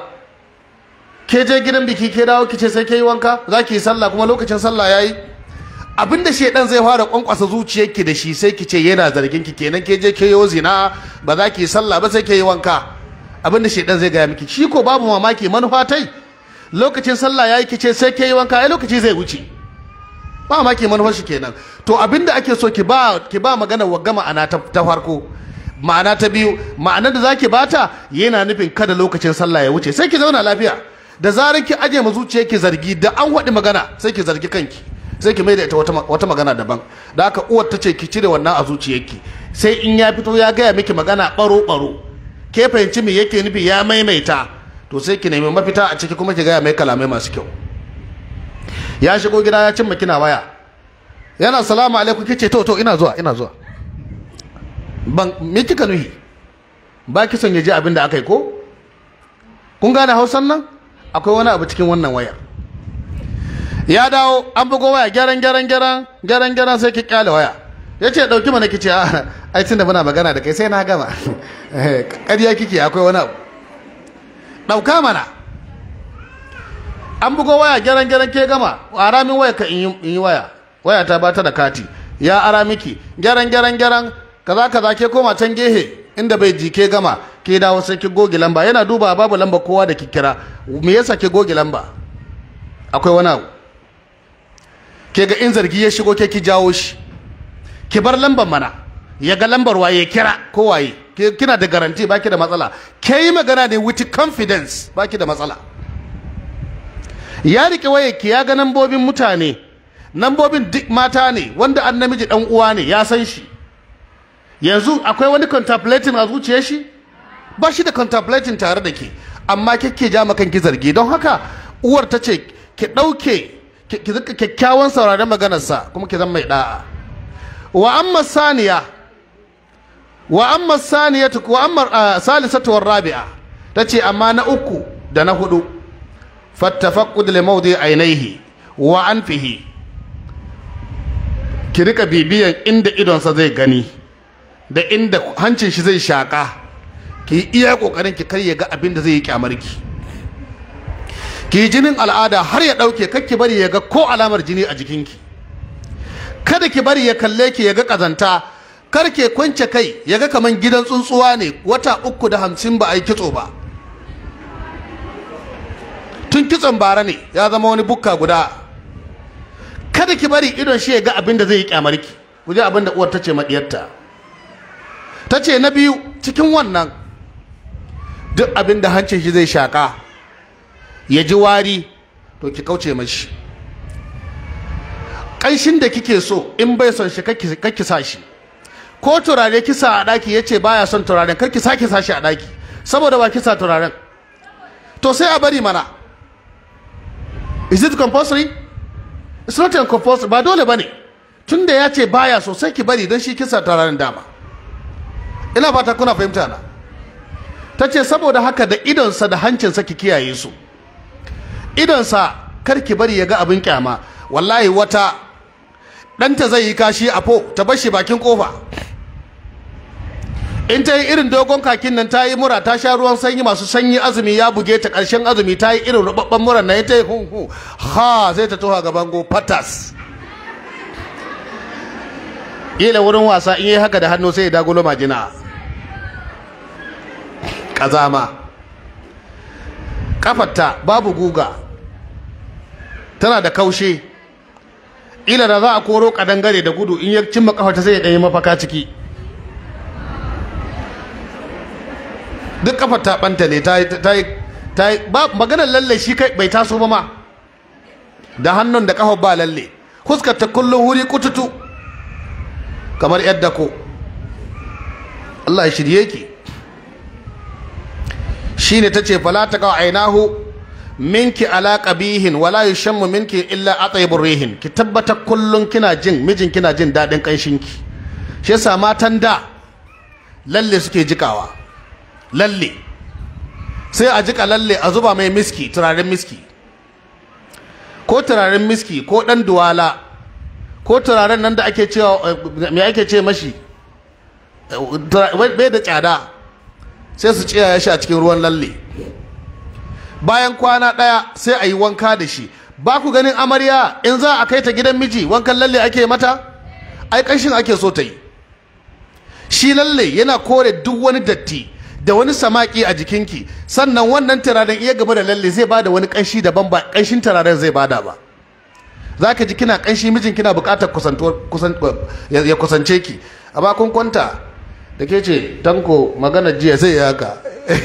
Speaker 2: ke je gidan biki ke dawo ki ce sai ke yi wanka za ki yi sallah kuma lokacin sallah yayi abinda shedan zai fara kwankwasa zuciyarki da shi sai ki ce yana zargin ki kenan ke je ke yi zina ba za ki yi sallah ba sai ke yi wanka abinda shedan zai gaya miki shi ko babu mamaki manufa tai lokacin sallah yayi ki ce sai ke yi wanka ai lokaci zai wuce ba mamaki manufar shi kenan to abinda ake so ki ba ki ba magana wa gama ana ta, ta farko ma'ana ta biyu ma'anar da zaki bata yana nufin kada lokacin sallah ya wuce sai ki zauna lafiya da zarar ki aje ma zuciyarki zargi da an waɗi magana sai ki zargi kanki sai ki mai da ita wata, wata magana daban da haka uwar ta ce ki cire wannan a zuciyarki sai in ya fito ya gaya miki magana baro baro ke fahimci me yake nufi ya maimaita to sai ki nemi mafita a ciki kuma ki gaya mai kalamai masu kyau ya shigo gida ya cimma kina waya yana salamu alaikum kice to to ina zuwa ina zuwa ban me kika nuhi ba ki son ya ji abin da aka yi ko kun gane hausan nan akwai wani abu cikin wannan wayar ya dawo an bugo waya gyaran gyaran gyaran gyaran gyaran sai ki kyale waya ya ce ɗauki mana kice a ai tunda muna magana da kai sai na gama ƙarya kike akwai wani abu ɗauka mana an bugo waya gyaran gyaran ke gama ara min waya ka in yi waya waya ta bata da kati ya ara miki gyaran gyaran gyaran kaza kaza ke koma can gehe inda bai ji ke gama ke dawo sai ki goge lamba yana duba babu lamba kowa da ki kira me yasa ke goge lamba akwai wani abu ke ga in zargi ya shigo ke ki jawo shi ki bar lambar mana ya ga lambar waye kira ko waye kina da garanti baki da matsala ke yi magana ne with confidence baki da matsala ya rike waye ki ya ga nambobin mutane nambobin duk mata ne wanda an namiji dan uwa ne ya san shi yanzu akwai wani contemplating a zuciyar shi ba shi da contemplating tare da ke amma kike ja makan ki zargi don haka uwar ta ce ki ɗauke ki zika kyakkyawan sauraron maganarsa kuma ki zama mai da'a wa amma saniya wa amma saniyatu wa amma salisatu war rabi'a tace amma na uku da na hudu fattafaqqud li mawdi ainihi wa anfihi ki rika bibiyan inda idonsa zai gani da inda hancin shi zai shaka ki iya kokarin ki kar ya ga abin da zai yi kyamarki ki yi jinin al'ada har ya dauke kakki bari ya ga ko alamar jini a jikinki kada ki bari ya kalle ki ya ga kazanta kar ke kwance kai ya ga kaman gidan tsuntsuwa ne wata uku da hamsin ba a yi kitso ba tun kitson bara ne ya zama wani bukka guda kada ki bari idon shi ya ga abin da zai yi kyamarki guje abin da uwar ta ce maɗiyarta ta ce na biyu cikin wannan duk abin da hancin shi zai shaƙa ya ji wari to ki kauce mashi ƙanshin da kike so in bai son shi kakki sa shi ko turare kisa a ɗaki ya ce baya son turaren karki sake sa shi a ɗaki saboda ba kisa turaren to sai a bari mana is it compulsory it's not compulsory ba dole bane tun da ya ce baya so sai ki bari don shi kisa turaren dama ina fata kuna fahimta na ta ce saboda haka da idonsa da hancinsa ki kiyaye su idonsa kar ki bari ya ga abin kyama wallahi wata ɗanta zai yi kashi a fo ta bar shi bakin kofa in ta yi irin dogon kakin nan ta yi mura ta sha ruwan sanyi masu sanyi azumi ya buge ta ƙarshen azumi ta yi irin rubabban muran nan ta yi hun hu ha zai ta toha gaban go patas ila wurin wasa in yi haka da hannu sai ya dagulo majina ƙazama kafarta babu guga tana da kaushe ila da za a koro kadangare da gudu in ya cimma kafarta sai ya ɗanyi mafaka ciki duk kafar ta banta ne ta yi ta yi ba maganar lalle shi kai bai taso ba ma da hannun da kafar ba lalle huskar ta kullum wuri kututu kamar yadda ko Allah ya shirye ki shine tace fala ta ka ainahu minki ala qabihin wala yushammu minki illa ataybur rihin ki tabbata kullun kina jin mijin kina jin dadin kanshinki shi yasa matan da lalle suke jikawa lalle sai a jika lalle a zuba mai miski turaren miski ko turaren miski ko dan duwala ko turaren nan da ake cewa me ake ce mashi bai da tsada sai su tsaya shi a cikin ruwan lalle bayan kwana ɗaya sai a yi wanka da shi ba ku ganin amarya in za a kai ta gidan miji wankan lalle ake mata ai ƙanshin ake so ta yi shi lalle yana kore duk wani datti da wani samaki a jikinki sannan wannan turaren iya gaba da lalle zai bada wani ƙanshi daban ba ƙanshin turaren zai bada ba za ka ji kina ƙanshi mijin kina buƙatar ya kusance ki amma kun kwanta da ke ce tanko magana jiya sai ya haka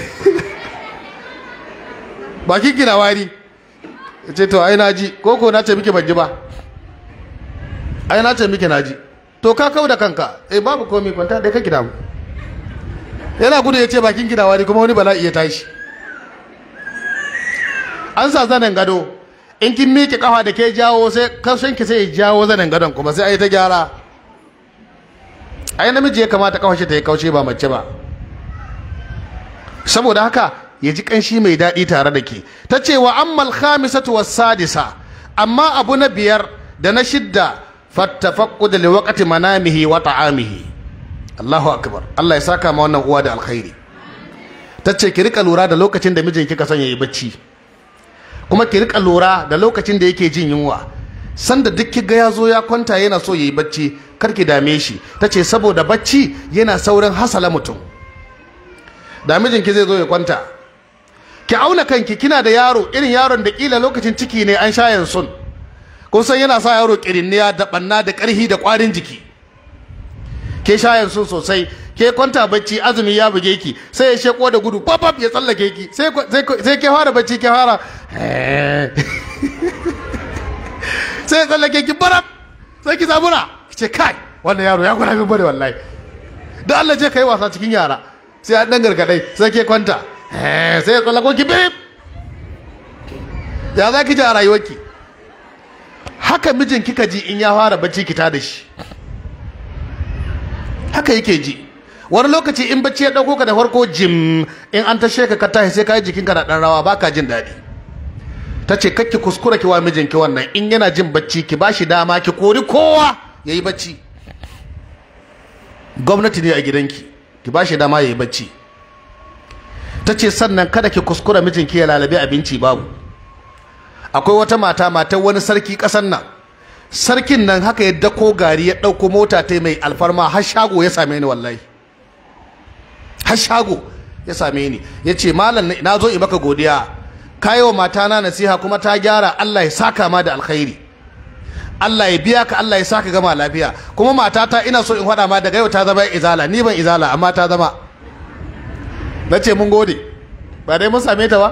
Speaker 2: bakin kina wari ya ce to ai na ji ko ko na ce miki ban ji ba ai na ce miki na ji to ka kau da kanka eh babu komai kwanta dai kake damu yana gudu ya ce bakin kina wari kuma wani bala'i ya tashi an sa zanen gado in kin miƙe kafa da ke jawo sai kashin ki sai ya jawo zanen gadon kuma sai ai ta gyara ai namiji ya kamata kafa shi ta yi kauce ba mace ba saboda haka ya ji kanshi mai daɗi tare da ke ta ce wa ammal khamisatu was sadisa amma abu na biyar da na shidda fattafaqqud li waqti manamihi wa ta'amihi Allahu akbar Allah ya saka ma wannan uwa da alkhairi ta ce ki rika lura da lokacin da mijin kika son yayi bacci kuma ki rika lura da lokacin da yake jin yunwa sanda duk kiga ya zo ya kwanta yana so yayi bacci kar ki dame shi ta ce saboda bacci yana saurin hasala mutum da mijinki zai zo ya kwanta ki auna kanki kina da yaro irin yaron da kila lokacin ciki ne an shayan sun kun san yana sa yaro kirinniya da banna da karhi da kwarin jiki ke shayan sun sosai ke kwanta bacci azumi ya buge ki sai ya sheko da gudu babab ya tsallake ki sai sai ke fara bacci ke fara sai ya tsallake ki barab sai ki zabura ki ce kai wannan yaro ya gwada min bane wallahi da Allah je kai wasa cikin yara sai an dan gargadai sai ke kwanta sai ya tsallako ki bip ya za ki ji a rayuwarki haka mijin kika ji in ya fara bacci ki da shi haka yake ji wani lokaci in bacci ya dauko ka da farko jim in an tashe ka ka tashi sai ka yi jikinka na dan rawa baka jin daɗi ta ce kakki kuskura ki wa mijinki wannan in yana jin bacci ki bashi dama ki kori kowa ya yi bacci gwamnati ne a gidanki ki bashi dama ya yi bacci ta ce sannan kada ki kuskura mijinki ya lalabe abinci babu akwai wata mata matar wani sarki ƙasar nan sarkin nan haka ya dako gari ya ɗauko mota ta mai alfarma har shago ya same ni wallahi har shago ya same ni ya ce malam na zo in maka godiya ka yi wa matana nasiha kuma ta gyara Allah ya saka ma da alkhairi Allah ya biya ka Allah ya saka gama lafiya kuma matata ina so in faɗa ma daga yau ta zama izala ni ban izala amma ta zama na ce mun gode ba dai mun same ta ba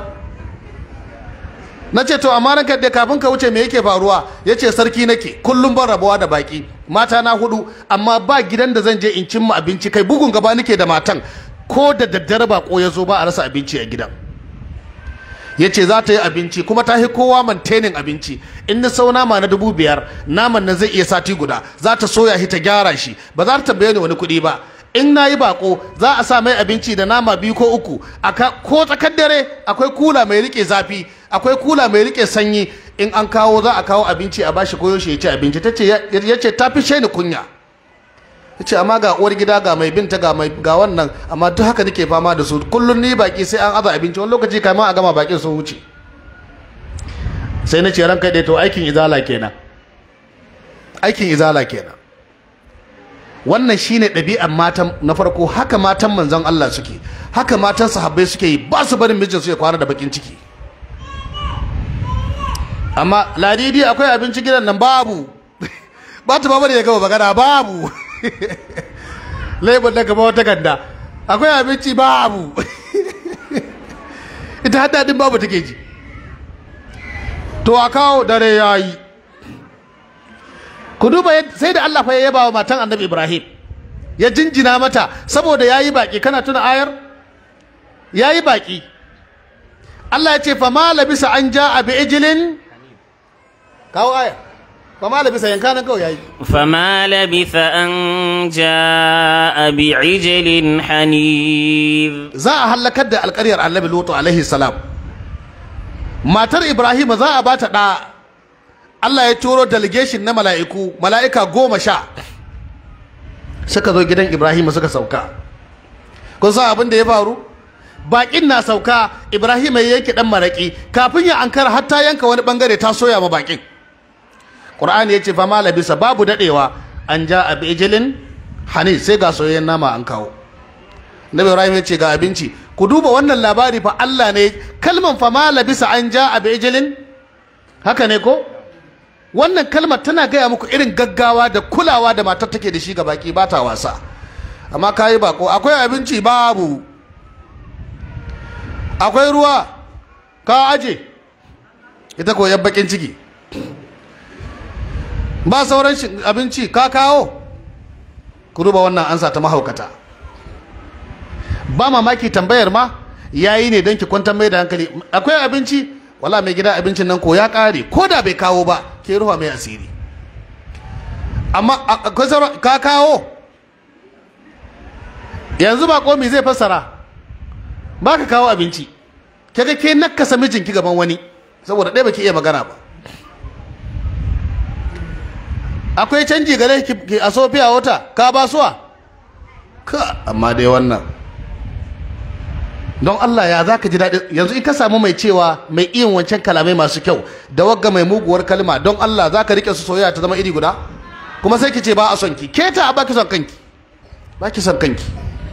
Speaker 2: na ce to amma ranka da kafin ka wuce me yake faruwa ya ce sarki nake kullum ban rabuwa da baki mata na hudu amma ba gidan da zan je in cimma abinci kai bugun gaba nake da matan ko da daddare bako ya zo ba a rasa abinci a gidan ya ce za ta yi abinci kuma ta yi kowa mantenin abinci in na sau nama na dubu biyar naman nan zai iya sati guda za ta soya shi ta gyara shi ba za ta tambaye ni wani kuɗi ba in na yi bako za a sa mai abinci da nama biyu ko uku ko tsakar dare akwai kula mai rike zafi akwai kula mai rike sanyi in an kawo za a kawo abinci a bashi koyo shi ya ci abinci ta ce ya ce ta fi ni kunya ya ce amma ga uwar gida ga mai binta ga mai ga wannan amma duk haka nake fama da su kullum ni baki sai an aza abinci wani lokaci kamar a gama bakin sun wuce sai na ce ran kai to aikin izala kenan aikin izala kenan wannan shine ɗabi'ar matan na farko haka matan manzon Allah suke haka matan sahabbai suke yi ba su barin mijin su ya kwana da bakin ciki amma ladidi akwai abinci gidan nan babu ba ta ba da ya gaba magana babu laifin da gaba wata ganda akwai abinci babu ita hada din babu take ji to a kawo dare ya yi ku duba sai da Allah fa ya yaba wa matan annabi Ibrahim ya jinjina mata saboda ya yi baƙi kana tuna ayar ya yi baƙi Allah ya ce fa ma labisa an ja a bi ijilin kawo ayar فما لبث ان كان كو ياي
Speaker 1: فما لبث ان جاء بعجل حنيذ
Speaker 2: za a halakar da alƙaryar annabi lutu alaihi salam matar ibrahim za a bata da Allah ya turo delegation na mala'iku mala'ika goma sha suka zo gidan ibrahim suka sauka kun san abin da ya faru bakin na sauka ibrahim ya yanke dan maraki kafin ya ankara har ta yanka wani bangare ta soya ma bakin Qur'ani ya ce fa ma labisa babu dadewa an ja a bijilin hani sai ga soyayyen nama an kawo Nabi Ibrahim ya ce ga abinci ku duba wannan labari fa Allah ne kalman fa ma labisa an ja a bijilin haka ne ko wannan kalmar tana gaya muku irin gaggawa da kulawa da matar take da shi ga baki ba ta wasa amma kayi bako akwai abinci babu akwai ruwa ka aje ita ko yan bakin ciki ba sauran abinci ka kawo ku duba wannan ansa ta mahaukata ba mamaki tambayar ma yayi ne don ki kwantar mai da hankali akwai abinci wala mai gida abincin nan ko ya kare ko da bai kawo ba ke ruwa mai asiri amma akwai sauran ka kawo yanzu ba komi zai fassara ba ka kawo abinci kaga ke nakasa mijinki gaban wani saboda ɗaya baki iya magana ba akwai canji gare ki a sofiya wata ka ba suwa ka amma dai wannan don Allah ya za ka ji daɗi yanzu in ka samu mai cewa mai iyin wancan kalamai masu kyau da wagga mai muguwar kalma don Allah za ka riƙe su soyayya ta zama iri guda kuma sai ki ce ba a son ki ke ta ba ki son kanki ba ki son kanki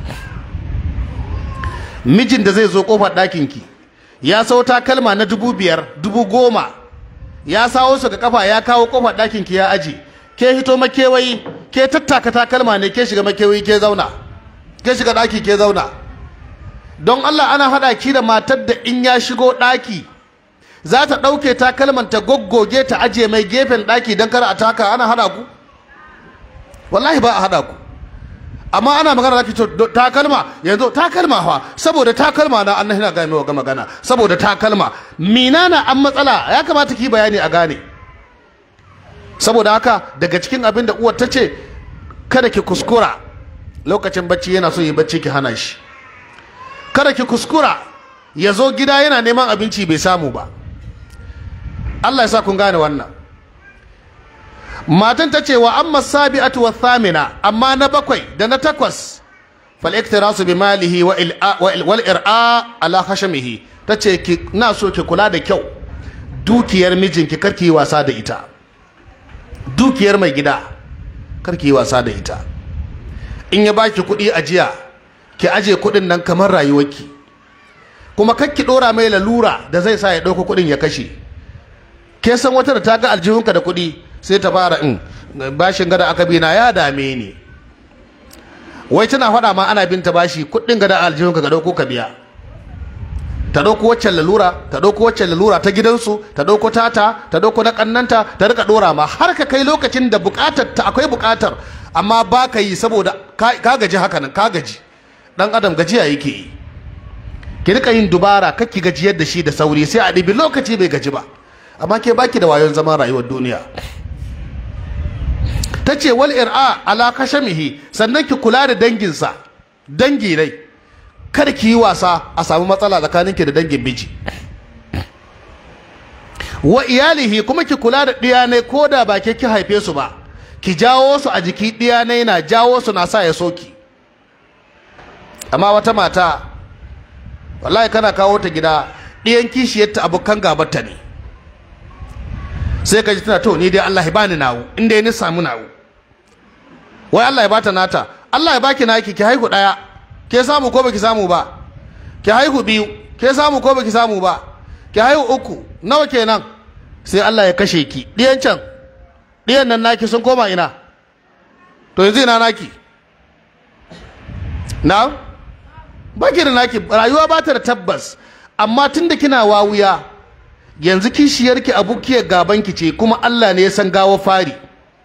Speaker 2: mijin da zai zo kofar ɗakin ki ya sau takalma na dubu biyar dubu goma ya sawo su ga kafa ya kawo kofar ɗakin ki ya aji ke hito makewayi ke tattaka takalma ne ke shiga makewayi ke zauna ke shiga ɗaki ke zauna don Allah ana haɗa ki da matar da in ya shigo ɗaki za ta ɗauke takalman ta goggoge ta ajiye mai gefen ɗaki don kar a taka ana haɗa ku wallahi ba a haɗa ku amma ana magana zaki to takalma yanzu takalma fa saboda takalma na annahi na ga mai magana saboda takalma mina na an matsala ya kamata ki bayani a gane saboda haka daga cikin abin da uwar ta ce kada ki kuskura lokacin bacci yana so yi bacci ki hana shi kada ki kuskura ya zo gida yana neman abinci bai samu ba Allah ya sa kun gane wannan matan ta ce wa amma sabi'atu wa thamina amma na bakwai da na takwas fal iktirasu bi malihi wa wal ir'a ala khashamihi tace ki na so ki kula da kyau dukiyar mijinki karki yi wasa da ita dukiyar mai gida karki yi wasa da ita in ya baki kuɗi ajiya ki aje kuɗin nan kamar rayuwarki kuma kakki ɗora mai lalura da zai sa ya ɗauko kuɗin ya kashe ke san wata da ta ga aljihunka da kuɗi sai ta fara in bashin gada aka bi na ya dame ni wai tana faɗa ma ana binta bashi kuɗin gada aljihunka ga ɗauko ka biya ta ɗauko waccan lalura ta ɗauko waccan lalura ta gidansu ta ɗauko tata ta ɗauko na ƙannanta ta rika ɗora ma har ka kai lokacin da buƙatar ta akwai buƙatar amma ba ka yi saboda ka gaji haka nan ka gaji ɗan adam gajiya yake yi ki rika yin dubara kakki gajiyar da shi da sauri sai a ɗibi lokaci bai gaji ba amma ke baki da wayon zaman rayuwar duniya ta ce wal ir'a ala kashamihi sannan ki kula da danginsa dangi rai kada ki yi wasa a samu matsala tsakaninki da dangin miji wa iyalihi kuma ki kula da ɗiyanai ko da ba ke ki haife su ba ki jawo su a jiki ɗiyanai na jawo su na sa ya soki amma wata mata wallahi kana kawo ta gida ɗiyan kishiyarta abokan gabarta ne sai ka ji tana to ni dai Allah ya bani nawo in dai ni samu nawo wai Allah ya bata nata Allah ya baki naki ki haihu ɗaya ke samu ko baki samu ba ki haihu biyu ke samu ko baki samu ba ki haihu uku nawa kenan sai Allah ya kashe ki ɗiyan can ɗiyan nan naki sun koma ina to yanzu ina naki na baki da naki rayuwa ba ta da tabbas amma tunda kina wawuya yanzu kishiyarki abukiyar gabanki ce kuma Allah ne ya san gawo fari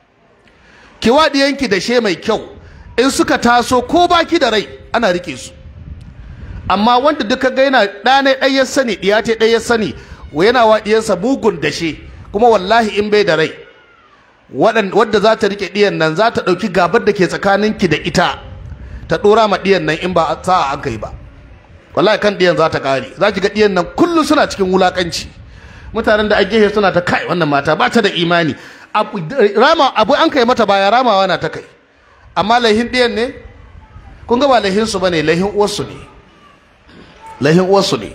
Speaker 2: ki waɗiyanki da she mai kyau in suka taso ko baki da rai ana rike su amma wanda duka ga yana ɗane ɗaya sani ɗiya ce ɗaya sani wa yana wa ɗiyansa mugun dashe kuma wallahi in bai da rai wadda za ta rike ɗiyan nan za ta ɗauki gabar da ke tsakaninki da ita ta ɗora ma ɗiyan nan in ba sa'a an kai ba wallahi kan ɗiyan za ta ƙare za ki ga ɗiyan nan kullum suna cikin wulaƙanci mutanen da a gefe suna ta kai wannan mata ba ta da imani rama abu an kai mata baya ramawa na ta kai amma laihin ɗiyan ne kun ga ba laihin su bane laihin uwarsu ne laihin uwarsu ne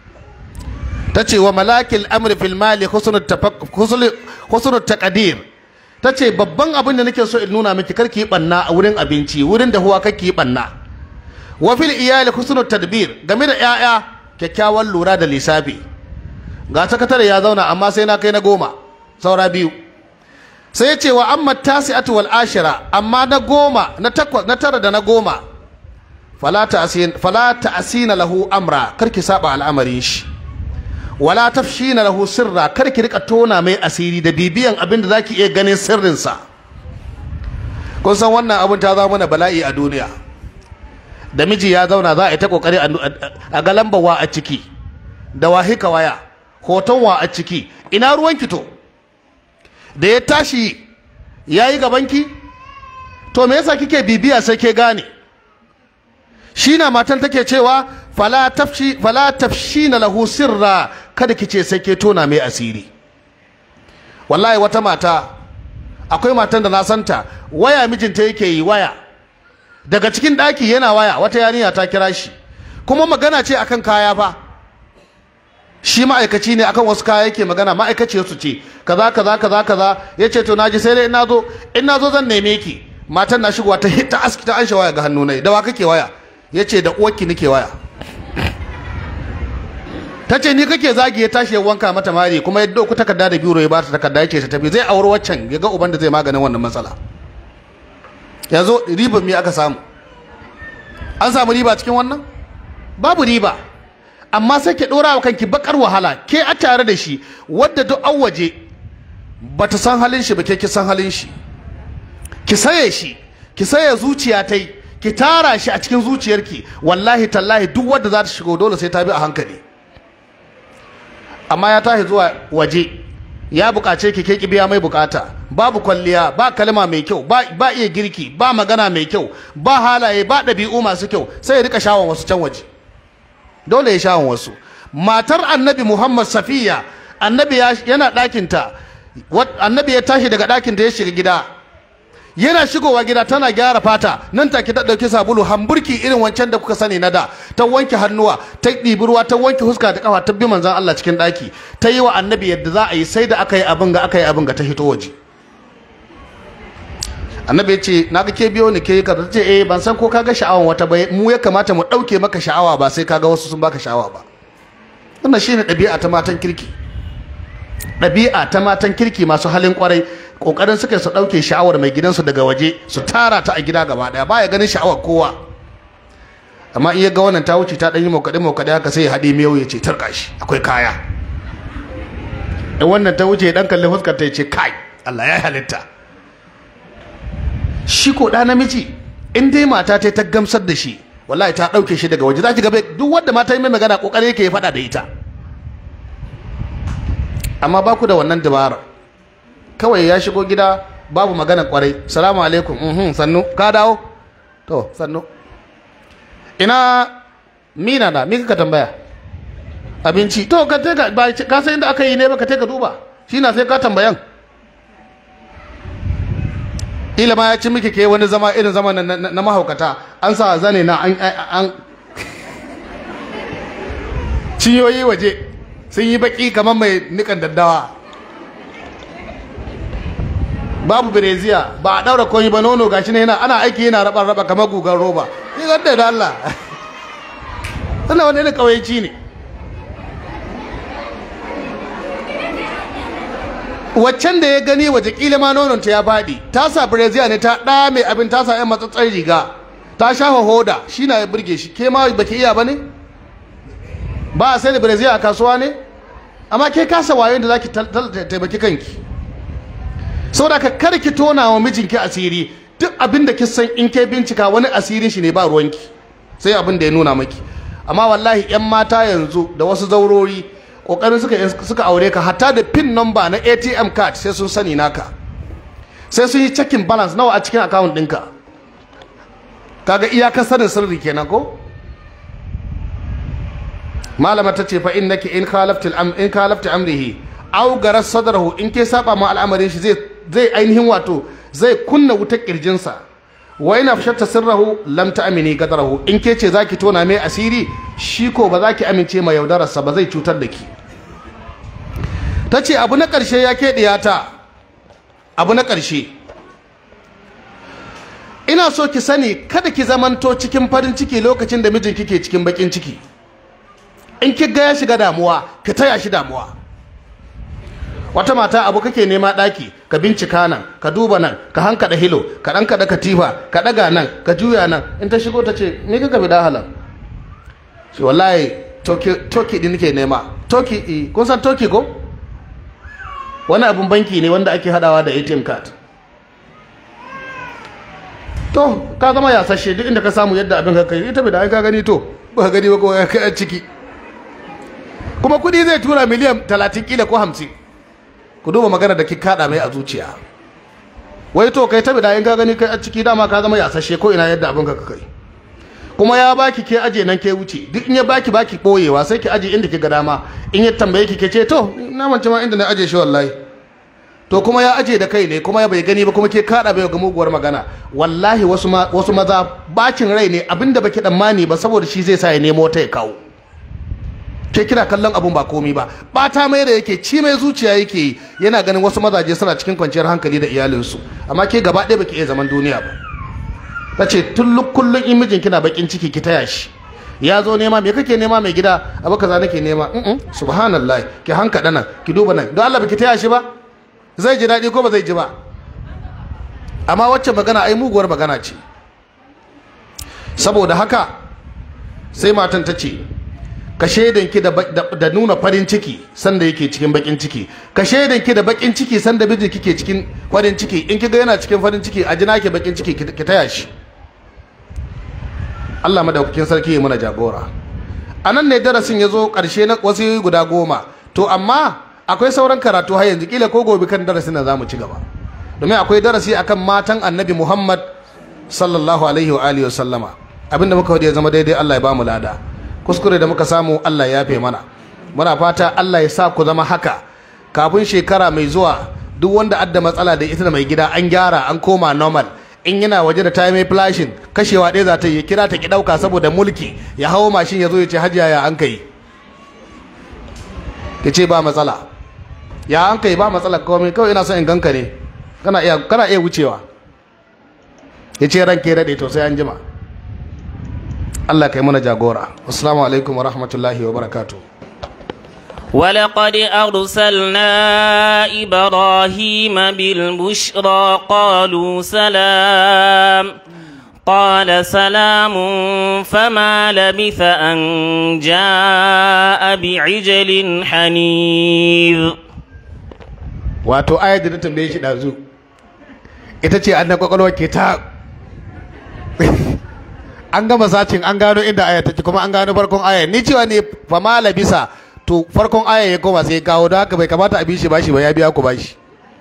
Speaker 2: ta ce wa malakil amri fil mali husnul taqdir ta ce babban abin da nake so in nuna miki karki yi banna a wurin abinci wurin da huwa kake yi banna wa fil iyali husnul tadbir game da 'ya'ya kyakkyawan lura da lissafi ga sakatare ya zauna amma sai na kai na goma saura biyu sai ya ce wa amma tasi'atu wal ashira amma na goma na takwas na tara da na goma fala ta'sin fala ta'sina lahu amra karki saba al'amarin shi wala tafshina lahu sirra karki rika tona mai asiri da bibiyan abin da zaki iya ganin sirrin sa kun san wannan abin ta zama mana bala'i a duniya da miji ya zauna za a yi ta kokari a ga lambawa a ciki da wahika waya hoton wa a ciki ina ruwan to da ya tashi ya yi gabanki to me yasa kike bibiya sai ke gane shi na matan take cewa fala tafshi fala tafshina lahu sirra kada kice sai ke tona mai asiri wallahi wata mata akwai matan da na santa waya mijinta yake yi waya daga cikin daki yana waya wata yarinya ta kira shi kuma magana ce akan kaya fa shi ma'aikaci ne akan wasu kaya yake magana ma'aikaciyar su ce kaza kaza kaza kaza yace to naji sai dai in nazo in nazo zan neme ki matan na shigowa ta hita aski ta ansha waya ga hannu nai da wa kake waya yace da uwarki nake waya tace ni kake zagi ya tashi ya wanka mata mari kuma ya dauko takarda da biro ya bata takarda yace ta tafi zai auri waccan ya ga uban da zai maganin wannan matsala yanzu riban me aka samu an samu riba cikin wannan babu riba amma sai ke dora wa kanki bakar wahala ke a tare da shi wadda duk an waje bata san halin shi ba ke ki san halin shi ki saye shi ki saye zuciya tai ki tara shi a cikin zuciyarki wallahi tallahi duk wadda za ta shigo dole sai ta bi a hankali amma ya tashi zuwa waje ya bukace ki ke ki biya mai bukata babu kwalliya ba kalma mai kyau ba, ba iya girki ba magana mai kyau ba halaye ba ɗabi'u masu kyau sai ya rika shawon wasu can waje dole ya shawon wasu matar annabi muhammad safiya annabi yana ɗakinta annabi ya tashi daga ɗakinta ya shiga gida yana shigowa gida tana gyara fata nan take ta ɗauki sabulu hamburki irin wancan da kuka sani na da ta wanke hannuwa ta ɗibi ruwa ta wanke huska da kafa ta bi manzon Allah cikin ɗaki ta yi wa annabi yadda za a yi sai da aka yi abin ga aka yi abin ga ta hito waje annabi ya ce na ga ke biyo ni ke ka ce eh ban san ko ka ga sha'awan wata ba mu ya kamata mu ɗauke maka sha'awa ba sai ka ga wasu sun baka sha'awa ba wannan shine ɗabi'a ta matan kirki ɗabi'a ta matan kirki masu halin kwarai kokarin suka su dauke sha'awar mai gidansu daga waje su tara ta a gida gaba daya baya ganin sha'awar kowa amma in ya ga wannan ta wuce ta dan yi mokade mokade haka sai ya hade miyau ya ce tarka shi akwai kaya in wannan ta wuce dan kalli fuskar ta ya ce kai Allah ya halitta shi ko da namiji in dai mata ta ta gamsar da shi wallahi ta dauke shi daga waje za ki ga duk wanda mata yi mai magana kokari yake ya faɗa da ita amma ba ku da wannan dabara kawai ya shigo gida babu magana kwarai salamu alaikum mhm sannu ka dawo to sannu ina mina na mi ka tambaya abinci to ka te ka ba ka san inda aka yi ne ba ka te ka duba shi na sai ka tambayan ila ma ya ci miki ke wani zama irin zama na, na, na mahaukata an sa zane na an, an ciyoyi waje sun yi baki kamar mai nikan daddawa babu bireziya ba a daura koyi ba nono gashi ne yana ana aiki yana raba raba kamar gugan roba ni ganda da Allah wannan wani irin kawaici ne waccan da ya gani waje kila ma nonon ta ya faɗi ta sa bireziya ne ta ɗa mai abin ta sa yan matsatsar riga ta shafa hoda shi na ya burge shi ke ma baki iya ba ne ba a sai da bireziya a kasuwa ne amma ke kasa wayo da zaki taimaki kanki saboda ka kar ki tona wa mijinki asiri duk abin da san in ke bincika wani asirin shi ne ba ruwanki sai abin da ya nuna maki amma wallahi yan mata yanzu da wasu zaurori kokarin suka suka aure ka hatta da pin number na ATM card sai sun sani naka sai sun yi checking balance nawa a cikin account ɗinka kaga iyakar sanin sirri kenan ko malama ta ce fa innaki in khalafti am in khalafti amrihi aw garas sadrahu in ke saba ma al'amarin shi zai zai ainihin wato zai kunna wutar kirjinsa wa ina fashatta sirrahu lam ta'mini gadarahu in ke ce zaki tona mai asiri shi ko ba zaki amince ma yaudararsa ba zai cutar da ki tace abu na karshe ya ke diyata abu na karshe ina so ki sani kada ki zamanto cikin farin ciki lokacin da mijinki ke cikin bakin ciki in ki ga ya shiga damuwa ki taya shi damuwa wata mata abu kake nema daki ka bincika nan ka duba nan ka hankada hilo ka dan kada katifa ka daga nan ka juya nan in ta shigo ta ce me kaka bi dahala shi wallahi toki toki din nake nema toki eh kun san toki ko wani abun banki ne wanda ake hadawa da ATM card to ka zama yasashe duk inda ka samu yadda abin ka kai ita bai da ka gani to ba ka gani ba ko ka ciki kuma kudi zai tura miliyan 30 kila ko 50 ku duba magana da ki kada mai a zuciya wai to kai tabi da in ka gani kai a ciki dama ka zama yasashe ko ina yadda abin ka kai kuma ya baki ke aje nan ke wuce duk in ya baki baki boyewa sai ki aje inda ki ga dama in ya tambaye ki ke ce to na mance ma inda na aje shi wallahi to kuma ya aje da kai ne kuma ya bai gani ba kuma ke kada bai ga muguwar magana wallahi wasu ma wasu maza bacin rai ne abinda baki tsammani ba saboda shi zai sa ya nemo ta ya kawo ke kina kallon abun ba komi ba bata mai da yake ci mai zuciya yake yana ganin wasu mazaje suna cikin kwanciyar hankali da iyalinsu amma ke gaba ɗaya baki iya zaman duniya ba ta ce tun kullum in mijin kina bakin ciki ki taya shi ya zo nema me kake nema mai gida abu kaza nake nema mm subhanallah ki hanka nan ki duba nan don Allah baki taya shi ba zai ji daɗi ko ba zai ji ba amma wacce magana ai muguwar magana ce saboda haka sai matan ta ce ka shaidanki da, da, nuna farin ciki sanda yake cikin bakin ciki ka shaidanki da bakin ciki sanda miji kike cikin farin ciki in kiga yana cikin farin ciki a jina ke bakin ciki ki taya shi Allah madaukakin sarki ya muna jagora a nan ne darasin ya zo ƙarshe na wasu guda goma to amma akwai sauran karatu har yanzu kila ko gobe kan darasin nan zamu ci gaba domin akwai darasi akan matan annabi muhammad sallallahu alaihi wa alihi wasallama abinda muka ya zama daidai allah ya ba mu lada kuskure da muka samu allah ya yafe mana muna fata allah ya sa ku zama haka kafin shekara mai zuwa duk wanda adda matsala da ita da mai gida an gyara an koma normal in yana waje da ta mai flashin kashewa ɗaya za ta yi kira ta ki ɗauka saboda mulki ya hawo mashin ya zo ya ce hajiya ya an kai ya ce ba matsala ya an kai ba matsala kawai kawai ina son in ganka ne kana iya kana iya wucewa ya ce ranke daɗe to sai an jima Allah kai mana jagora assalamu alaikum wa rahmatullahi wa barakatuh
Speaker 1: ولقد أرسلنا إبراهيم بالبشرى قالوا سلام قال سلام فما لبث أن جاء بعجل حنيذ
Speaker 2: wato ayar da na tambaye shi ɗazu ita ce an na kwakwalwa ke ta an gama sacin an gano inda aya take kuma an gano farkon aya ni cewa ne fama labisa to farkon aya ya koma sai kawo don haka bai kamata a bi shi bashi ba ya biya ku bashi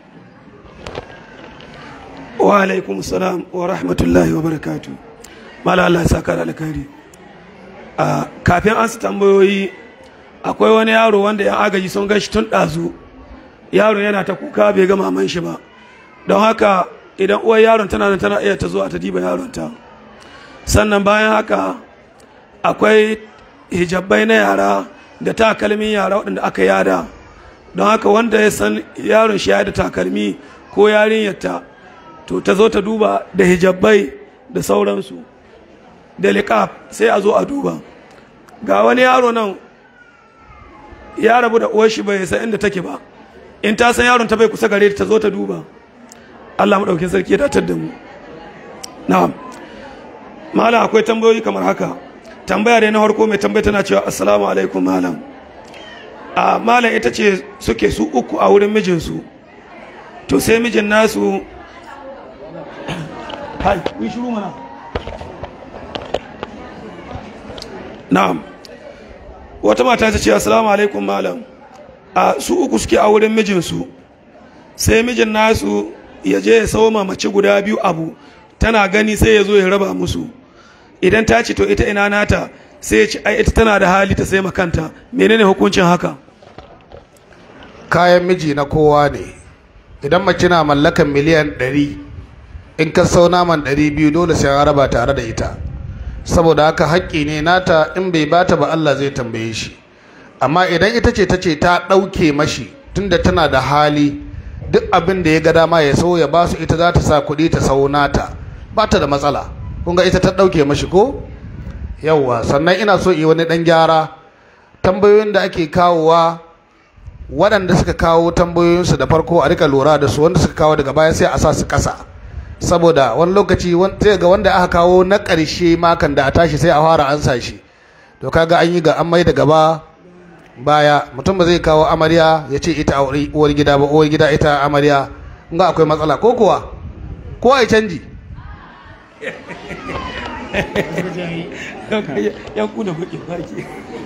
Speaker 3: wa alaikum salam wa rahmatullahi wa barakatu mala Allah ya saka da alkhairi a kafin an su tambayoyi akwai wani yaro wanda yan agaji sun gashi tun ɗazu yaro yana ta kuka bai ga maman shi ba don haka idan uwar yaron tana nan tana iya ta zuwa ta diba yaron ta sannan bayan haka akwai hijabai na yara da takalmin yara waɗanda aka yada don haka wanda ya san yaron shi ya da takalmi ko yarinyarta to ta zo ta duba da hijabai da sauransu da liƙaf sai a zo a duba ga wani yaro nan ya rabu da uwar shi bai san inda take ba in ta san yaron ta bai kusa gare ta zo ta duba Allah maɗaukin sarki ya datar da mu na'am malam akwai tambayoyi kamar haka tambaya dai na farko mai tambaya tana cewa assalamu alaikum malam a malam ita ce suke su uku a wurin mijinsu to sai mijin nasu hai kun shiru mana na'am wata mata ta ce assalamu alaikum malam a su uku suke a wurin mijinsu sai mijin nasu ya je ya sauma mace guda biyu abu tana gani sai ya zo ya raba musu idan ta ce to ita ina nata sai ya ce ai ita tana da hali ta sai makanta menene hukuncin haka
Speaker 2: kayan miji na kowa ne idan mace na mallakan miliyan 100 in ka sau naman 200 dole sai an raba tare da ita saboda haka haƙƙi ne nata in bai bata ba Allah zai tambaye shi amma idan ita ce ta ce ta ɗauke mashi tunda tana da hali duk abin da ya ga dama ya sau ya ba su ita za ta sa kuɗi ta sau nata ba ta da matsala kun ga ita ta ɗauke mashi ko yawwa sannan ina so yi wani ɗan gyara tambayoyin da ake kawowa waɗanda suka kawo tambayoyinsu da farko a rika lura da su wanda suka kawo daga baya sai a sa su ƙasa saboda wani lokaci sai ga wanda aka kawo na ƙarshe makan da a tashi sai a fara ansa shi to kaga an yi ga an mai da gaba baya mutum ba zai kawo amarya ya ce ita uwar gida ba uwar gida ita amarya in ga akwai matsala ko kuwa ko ai canji
Speaker 3: ya kuna baki baki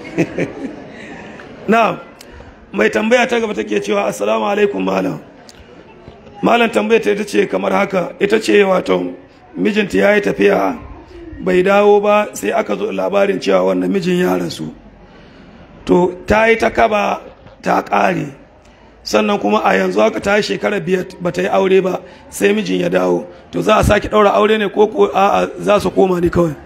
Speaker 3: na mai tambaya ta gaba take cewa assalamu alaikum malam malam tambaya ta ita ce kamar haka ita ce wato mijinta ya yi tafiya bai dawo ba sai aka zo labarin cewa wannan mijin ya rasu to ta yi ta kaba ta ƙare sannan kuma a yanzu haka ta yi shekara biyar ba ta yi aure ba sai mijin ya dawo to za a sake ɗaura aure ne ko ko a'a za su koma ne kawai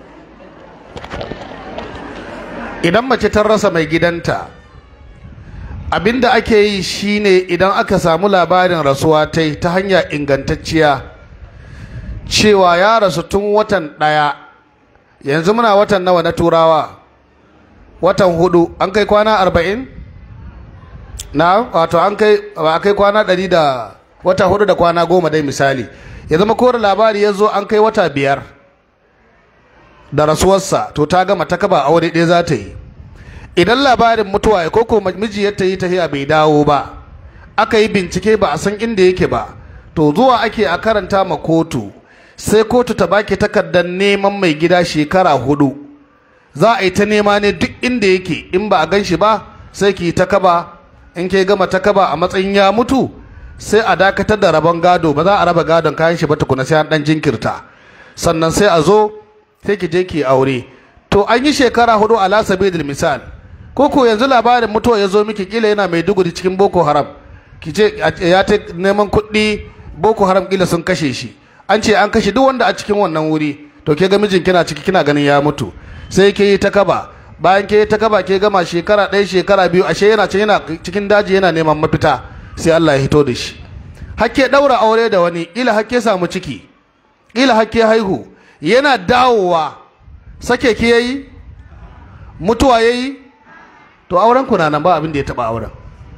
Speaker 2: idan mace ta rasa mai gidanta abinda ake yi shine idan aka samu labarin rasuwa ta yi ta hanya ingantacciya cewa ya rasu tun watan ɗaya yanzu muna watan nawa na turawa watan hudu an kai kwana arba'in na wato an kai ba kai kwana ɗari da wata hudu da kwana goma dai misali ya zama kore labari ya zo an kai wata biyar da rasuwarsa to ta gama ta kaba aure ɗaya za ta yi idan labarin mutuwa ya koko miji ya yi tafiya bai dawo ba aka yi bincike ba a san inda yake ba to zuwa ake a karanta ma kotu sai kotu ta baki takardar neman mai gida shekara hudu za a yi ta nema ne duk inda yake in ba a gan shi ba sai ki ta kaba in ke gama ta kaba a matsayin ya mutu sai a dakatar da rabon gado ba za a raba gadon kayan shi ba tukuna sai an dan jinkirta sannan sai a zo sai ki je ki aure to an yi shekara hudu ala sabilil misal ko ko yanzu labarin mutuwa ya zo miki kila yana mai duguri cikin boko haram ki ce ya ta neman kuɗi boko haram kila sun kashe shi an ce an kashe duk wanda a cikin wannan wuri to ke ga mijin kina ciki kina ganin ya mutu sai ke yi ta kaba bayan ke yi ta kaba ke gama shekara ɗaya shekara biyu ashe yana can yana cikin daji yana neman mafita sai Allah ya hito da shi hakke ɗaura aure da wani kila hakke samu ciki kila hakke haihu yana dawowa sake ki yayi mutuwa yayi to auren ku na nan ba abin da ya taba auren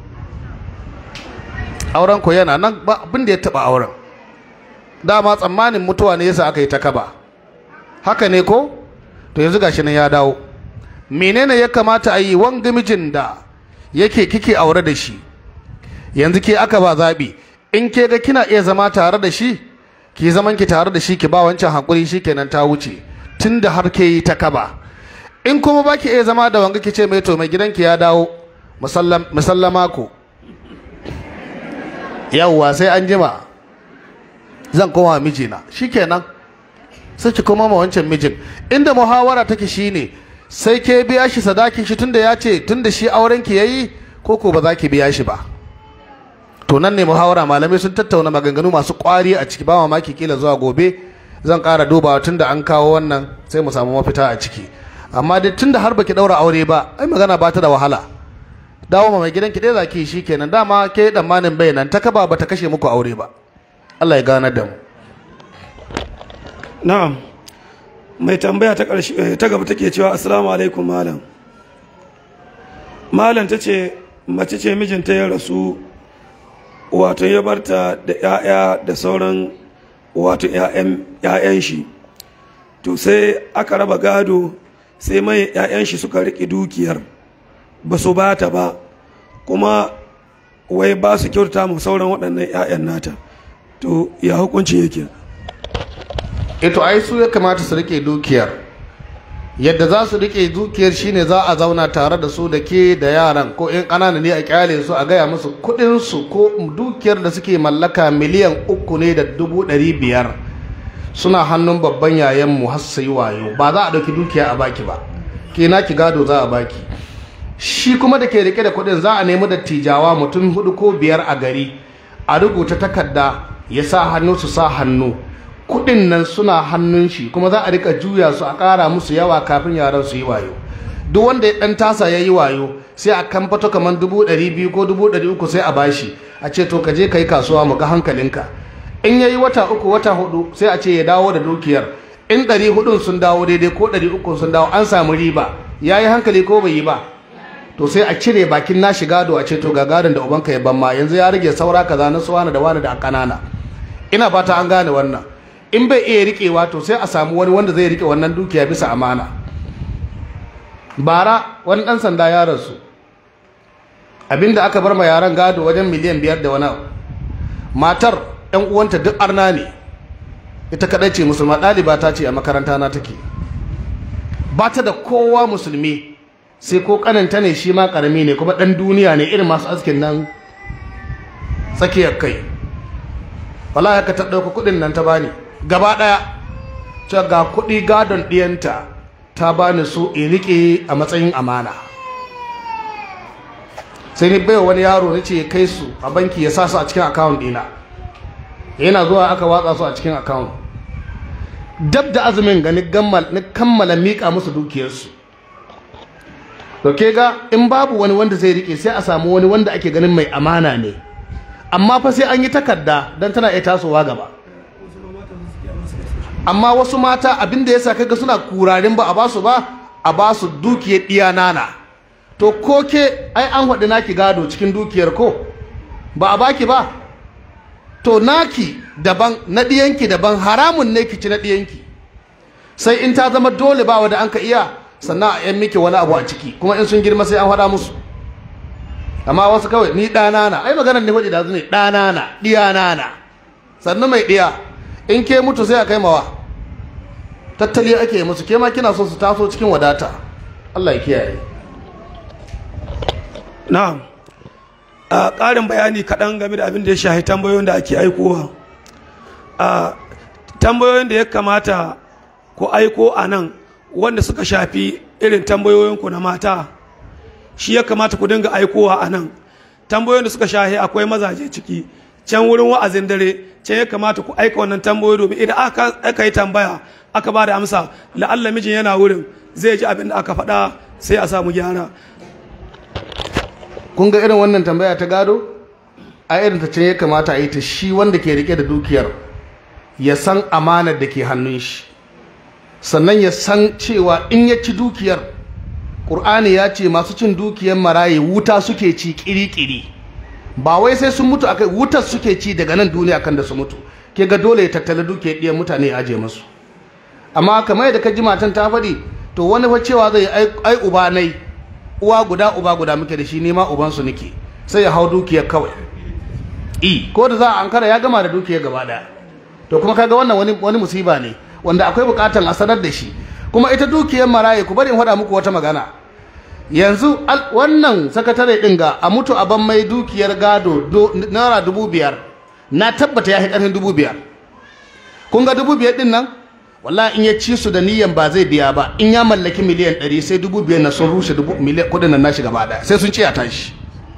Speaker 2: auren ku yana nan ba abin da ya taba auren dama tsammanin mutuwa ne yasa aka yi ta kaba haka ne ko to yanzu gashi nan ya dawo menene ya kamata a yi wanga mijin da yake kike aure da shi yanzu ke aka ba zabi in ke ga kina iya zama tare da shi ki zaman ki tare da shi ki ba wancan hakuri shikenan ta wuce tunda har ke yi ta kaba in kuma baki iya zama da wanga ki ce mai to mai gidanki ya dawo musallama ku yawwa sai an jima zan koma mijina shikenan sai ki koma ma wancan mijin inda muhawara take shine sai ke biya shi sadakin shi tunda ya ce tunda shi auren ki yayi ko ko ba za ki biya shi ba to nan ne muhawara malamai sun tattauna maganganu masu kwari a ciki ba mamaki kila zuwa gobe zan ƙara dubawa tunda an kawo wannan sai mu samu mafita a ciki amma dai tunda har baki daura aure ba ai magana ba ta da wahala dawo ma mai gidanki dai zaki shi kenan dama ke dan manin bai nan ta kaba bata kashe muku aure ba Allah ya gane da mu
Speaker 3: na'am mai tambaya ta ƙarshe ta gaba take cewa assalamu alaikum malam malam ta ce mace ce mijinta ya rasu wato ya barta da 'ya'ya da sauran wato 'ya'yan shi to sai aka raba gado sai mai 'ya'yan shi suka riƙe dukiyar ba su ba ta ba kuma wai ba su kyauta mu sauran waɗannan 'ya'yan nata to ya hukunci yake
Speaker 2: ito ai su ya kamata su rike dukiyar yadda za su rike dukiyar shine za a zauna tare da su da ke da yaran ko in ƙanana ne a kyale su a gaya musu kuɗin su ko dukiyar da suke mallaka miliyan uku ne da dubu ɗari biyar suna hannun babban yayanmu har su yi wayo ba za a ɗauki dukiya a baki ba ke na ki gado za a baki shi kuma da ke rike da kuɗin za a nemi dattijawa mutum hudu ko biyar a gari a rubuta takarda ya sa hannu su sa hannu kuɗin nan suna hannun shi kuma za a rika juya su a ƙara musu yawa kafin yaran su yi wayo duk wanda ya ɗan tasa ya yi wayo sai a kamfato kamar dubu ɗari biyu ko dubu ɗari uku sai a bashi a ce to ka je ka yi kasuwa mu ga hankalinka in ya yi wata uku wata hudu sai a ce ya dawo da dukiyar in ɗari hudun sun dawo daidai ko ɗari uku sun dawo an samu riba ya yi hankali ko bai yi ba to sai a cire bakin nashi gado a ce to ga gadon da ubanka ya ban ma yanzu ya rage saura kaza na su wani da wani da kanana ina fata an gane wannan in bai iya rikewa to sai a samu wani wanda zai rike wannan dukiya bisa amana bara wani dan sanda ya rasu abinda aka bar ma yaran gado wajen miliyan biyar da wani matar yan uwanta duk arna ne ita kadai ce musulma ɗaliba ta ce a makaranta na take ba ta da kowa musulmi sai ko kananta ne shi ma karami ne kuma dan duniya ne irin masu askin nan tsakiyar kai wallahi haka ta dauka kudin nan ta bani gaba daya ta ga kudi gadon diyanta ta bani su in rike a matsayin amana sai ni baiwa wani yaro nace ya kai su a banki ya sa su a cikin account dina yana zuwa aka watsa su a cikin account dab da azumin ga ni kammala mika musu dukiyarsu to ke ga in babu wani wanda zai rike sai a samu wani wanda ake ganin mai amana ne amma fa sai an yi takarda don tana iya tasowa gaba amma wasu mata abin da yasa kaga suna kurarin ba a basu ba a basu dukiyar diya nana to ko ke ai an haɗu naki gado cikin dukiyar ko ba a baki ba to naki daban na ɗiyanki daban haramun ne ki ci na ɗiyanki sai in ta zama dole ba wanda an ka iya sannan a yan miki wani abu a ciki kuma in sun girma sai an faɗa musu amma wasu kawai ni ɗana na ai maganar ne faɗi da ne ɗana na ɗiyana na sannan mai ɗiya in ke mutu sai a kai mawa tattali ake musu ke ma kina so su taso cikin wadata Allah ya kiyaye
Speaker 3: na'am a ƙarin bayani kaɗan game da abin da ya shahi tambayoyin da ake aikowa a tambayoyin da ya kamata ku aiko a nan wanda suka shafi irin tambayoyinku na mata shi ya kamata ku dinga aikowa a nan tambayoyin da suka shahi akwai mazaje ciki can wurin wa'azin dare can ya kamata ku aika wannan tambayoyi domin idan aka, aka yi tambaya aka ba da amsa la'alla mijin yana wurin zai ji abin da aka faɗa sai a samu gyara
Speaker 2: kun ga irin wannan tambaya ta gado a irin ta can ya kamata a yi ta shi wanda ke rike da dukiyar ya san amanar da ke hannun shi sannan ya san cewa in ya ci dukiyar ƙur'ani ya ce masu cin dukiyar maraye wuta suke ci ƙiri-ƙiri ba wai sai sun mutu akai wutar suke ci daga nan duniya kan da su mutu ke ga dole ya tattala dukiyar ɗiyan mutane ya aje masu amma kamar yadda ka ji matan ta faɗi to wani fa cewa zai ai ai uba nai uwa guda uba guda muke da shi ni ma uban su nake sai ya hau dukiyar kawai i ko da za a ankara ya gama da dukiyar gaba daya to kuma kaga wannan wani wani musiba ne wanda akwai bukatan a sanar da shi kuma ita dukiyar maraye ku bari in faɗa muku wata magana yanzu al- wannan sakatare ɗin ga a mutu a ban mai dukiyar gado do- naira dubu biyar na tabbata ya fi ƙarfin dubu biyar kun ga dubu biyar ɗin nan wallahi in ya ci su da niyan ba zai biya ba in ya mallaki miliyan ɗari sai dubu biyar na sun rushe dubu miliyan kuɗin nan nashi gaba ɗaya sai sun ci a tashi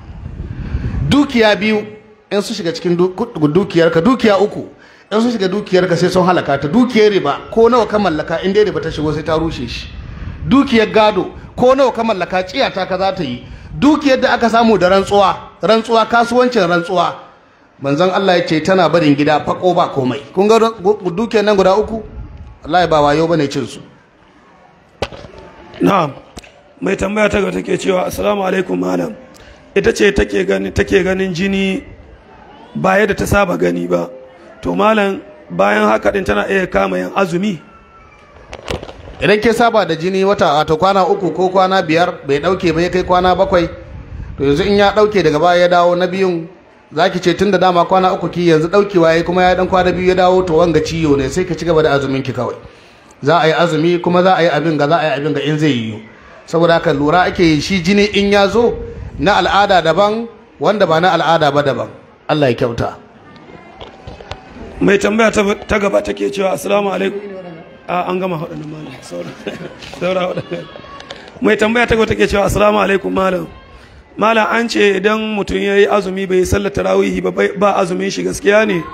Speaker 2: dukiya biyu in su shiga cikin du- ku- dukiyarka dukiya uku in su shiga dukiyarka sai sun halaka ta dukiyar riba ko nawa ka mallaka in dai riba ta shigo sai ta rushe shi dukiyar gado ko nawa ka mallaka ciyata ka za ta yi dukiyar da aka samu da rantsuwa rantsuwa kasuwancin rantsuwa manzon Allah ya ce tana barin gida fako ba komai kun ga gu- dukiyar nan guda uku wallahi ba wayo bane cin su
Speaker 3: na'am mai tambaya ta gaba take cewa assalamu alaikum malam ita ce take gani take ganin jini ba yadda ta saba gani ba to malam bayan haka din tana iya kama yin azumi
Speaker 2: idan ke saba da jini wata wato kwana uku ko kwana biyar bai dauke ba ya kai kwana bakwai to yanzu in ya dauke daga baya ya dawo na biyun zaki ce tun da dama kwana uku ki yanzu daukewa yayi kuma ya dan kwana biyu ya dawo to wanga ciyo ne sai ki ci gaba da azumin ki kawai za a yi azumi kuma za a yi abin ga za a yi abin ga in zai yiwu saboda haka lura ake yi shi jini in ya zo na al'ada daban wanda ba na al'ada ba daban Allah ya kyauta
Speaker 3: mai tambaya ta ta gaba take cewa assalamu alaikum a an gama waɗannan malam saura saura waɗannan mai tambaya ta gaba take cewa assalamu alaikum malam malam an ce idan mutum ya yi azumi bai yi sallar tarawihi ba bai- ba azumin shi gaskiya ne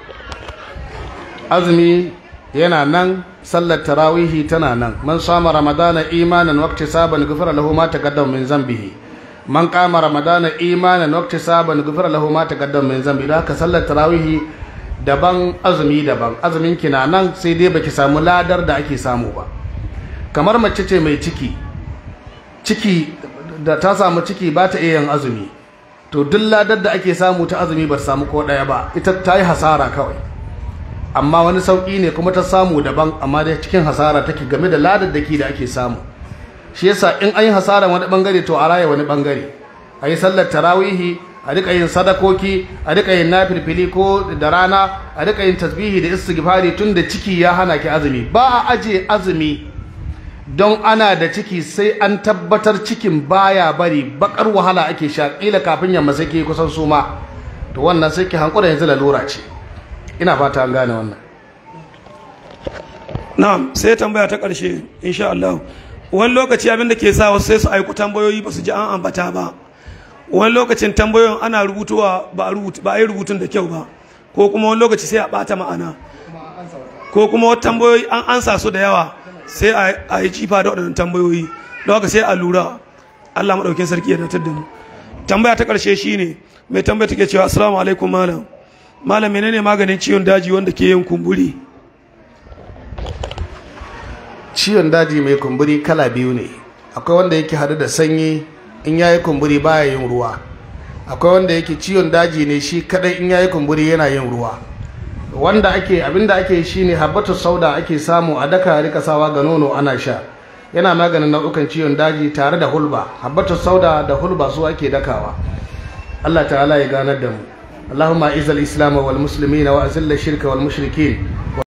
Speaker 2: azumi yana nan sallar tarawihi tana nan man sama ramadana imanan waqti saban ghufira lahu ma taqaddama min zambihi man qama ramadana imanan waqti saban ghufira lahu ma taqaddama min zambihi da haka sallar tarawihi daban azumi daban azumin ki na nan sai dai baki samu ladar da ake samu ba kamar mace ce mai ciki ciki da ta samu ciki ba ta iya yin azumi to duk ladar da ake samu ta azumi ba ta samu ko ɗaya ba ita ta yi hasara kawai amma wani sauƙi ne kuma ta samu daban amma dai cikin hasara take game da ladaddaki da ake samu shi yasa in an yi hasara wani bangare to a raya wani bangare a yi sallar tarawihi a rika yin sadakoki a rika yin nafilfili ko da rana a rika yin tasbihi da istighfari tun da ciki ya hana ki azumi ba a aje azumi don ana da ciki sai an tabbatar cikin baya bari bakar wahala ake sha kila kafin yamma sai ki kusan suma to wannan sai ki hankura yanzu lalura ce ina fata an gane wannan
Speaker 3: na'am sai tambaya ta ƙarshe insha Allah wani lokaci abin da ke sa wasu sai su aiku tambayoyi ba su ji an ambata ba wani lokacin tambayoyin ana rubutuwa ba a rubutu ba a yi rubutun da kyau ba ko kuma wani lokaci sai a bata ma'ana ko kuma wata tambayoyi an ansa su da yawa sai a- a yi jifa da waɗannan tambayoyi don haka sai a lura Allah maɗaukin sarki ya datar da mu tambaya ta ƙarshe shine mai tambaya take cewa assalamu alaikum malam malam menene maganin ciwon daji wanda ke yin kumburi
Speaker 2: ciwon daji mai kumburi kala biyu ne akwai wanda yake hadu da sanyi in yayi kumburi baya yin ruwa akwai wanda yake ciwon daji ne shi kadai in yayi kumburi yana yin ruwa wanda ake abinda ake yi shine habbatu sauda ake samu a daka rika sawa ga nono ana sha yana maganin nau'ukan ciwon daji tare da hulba habbatu sauda da hulba su ake dakawa Allah ta'ala ya ganar da mu اللهم اعز الاسلام والمسلمين واذل الشرك والمشركين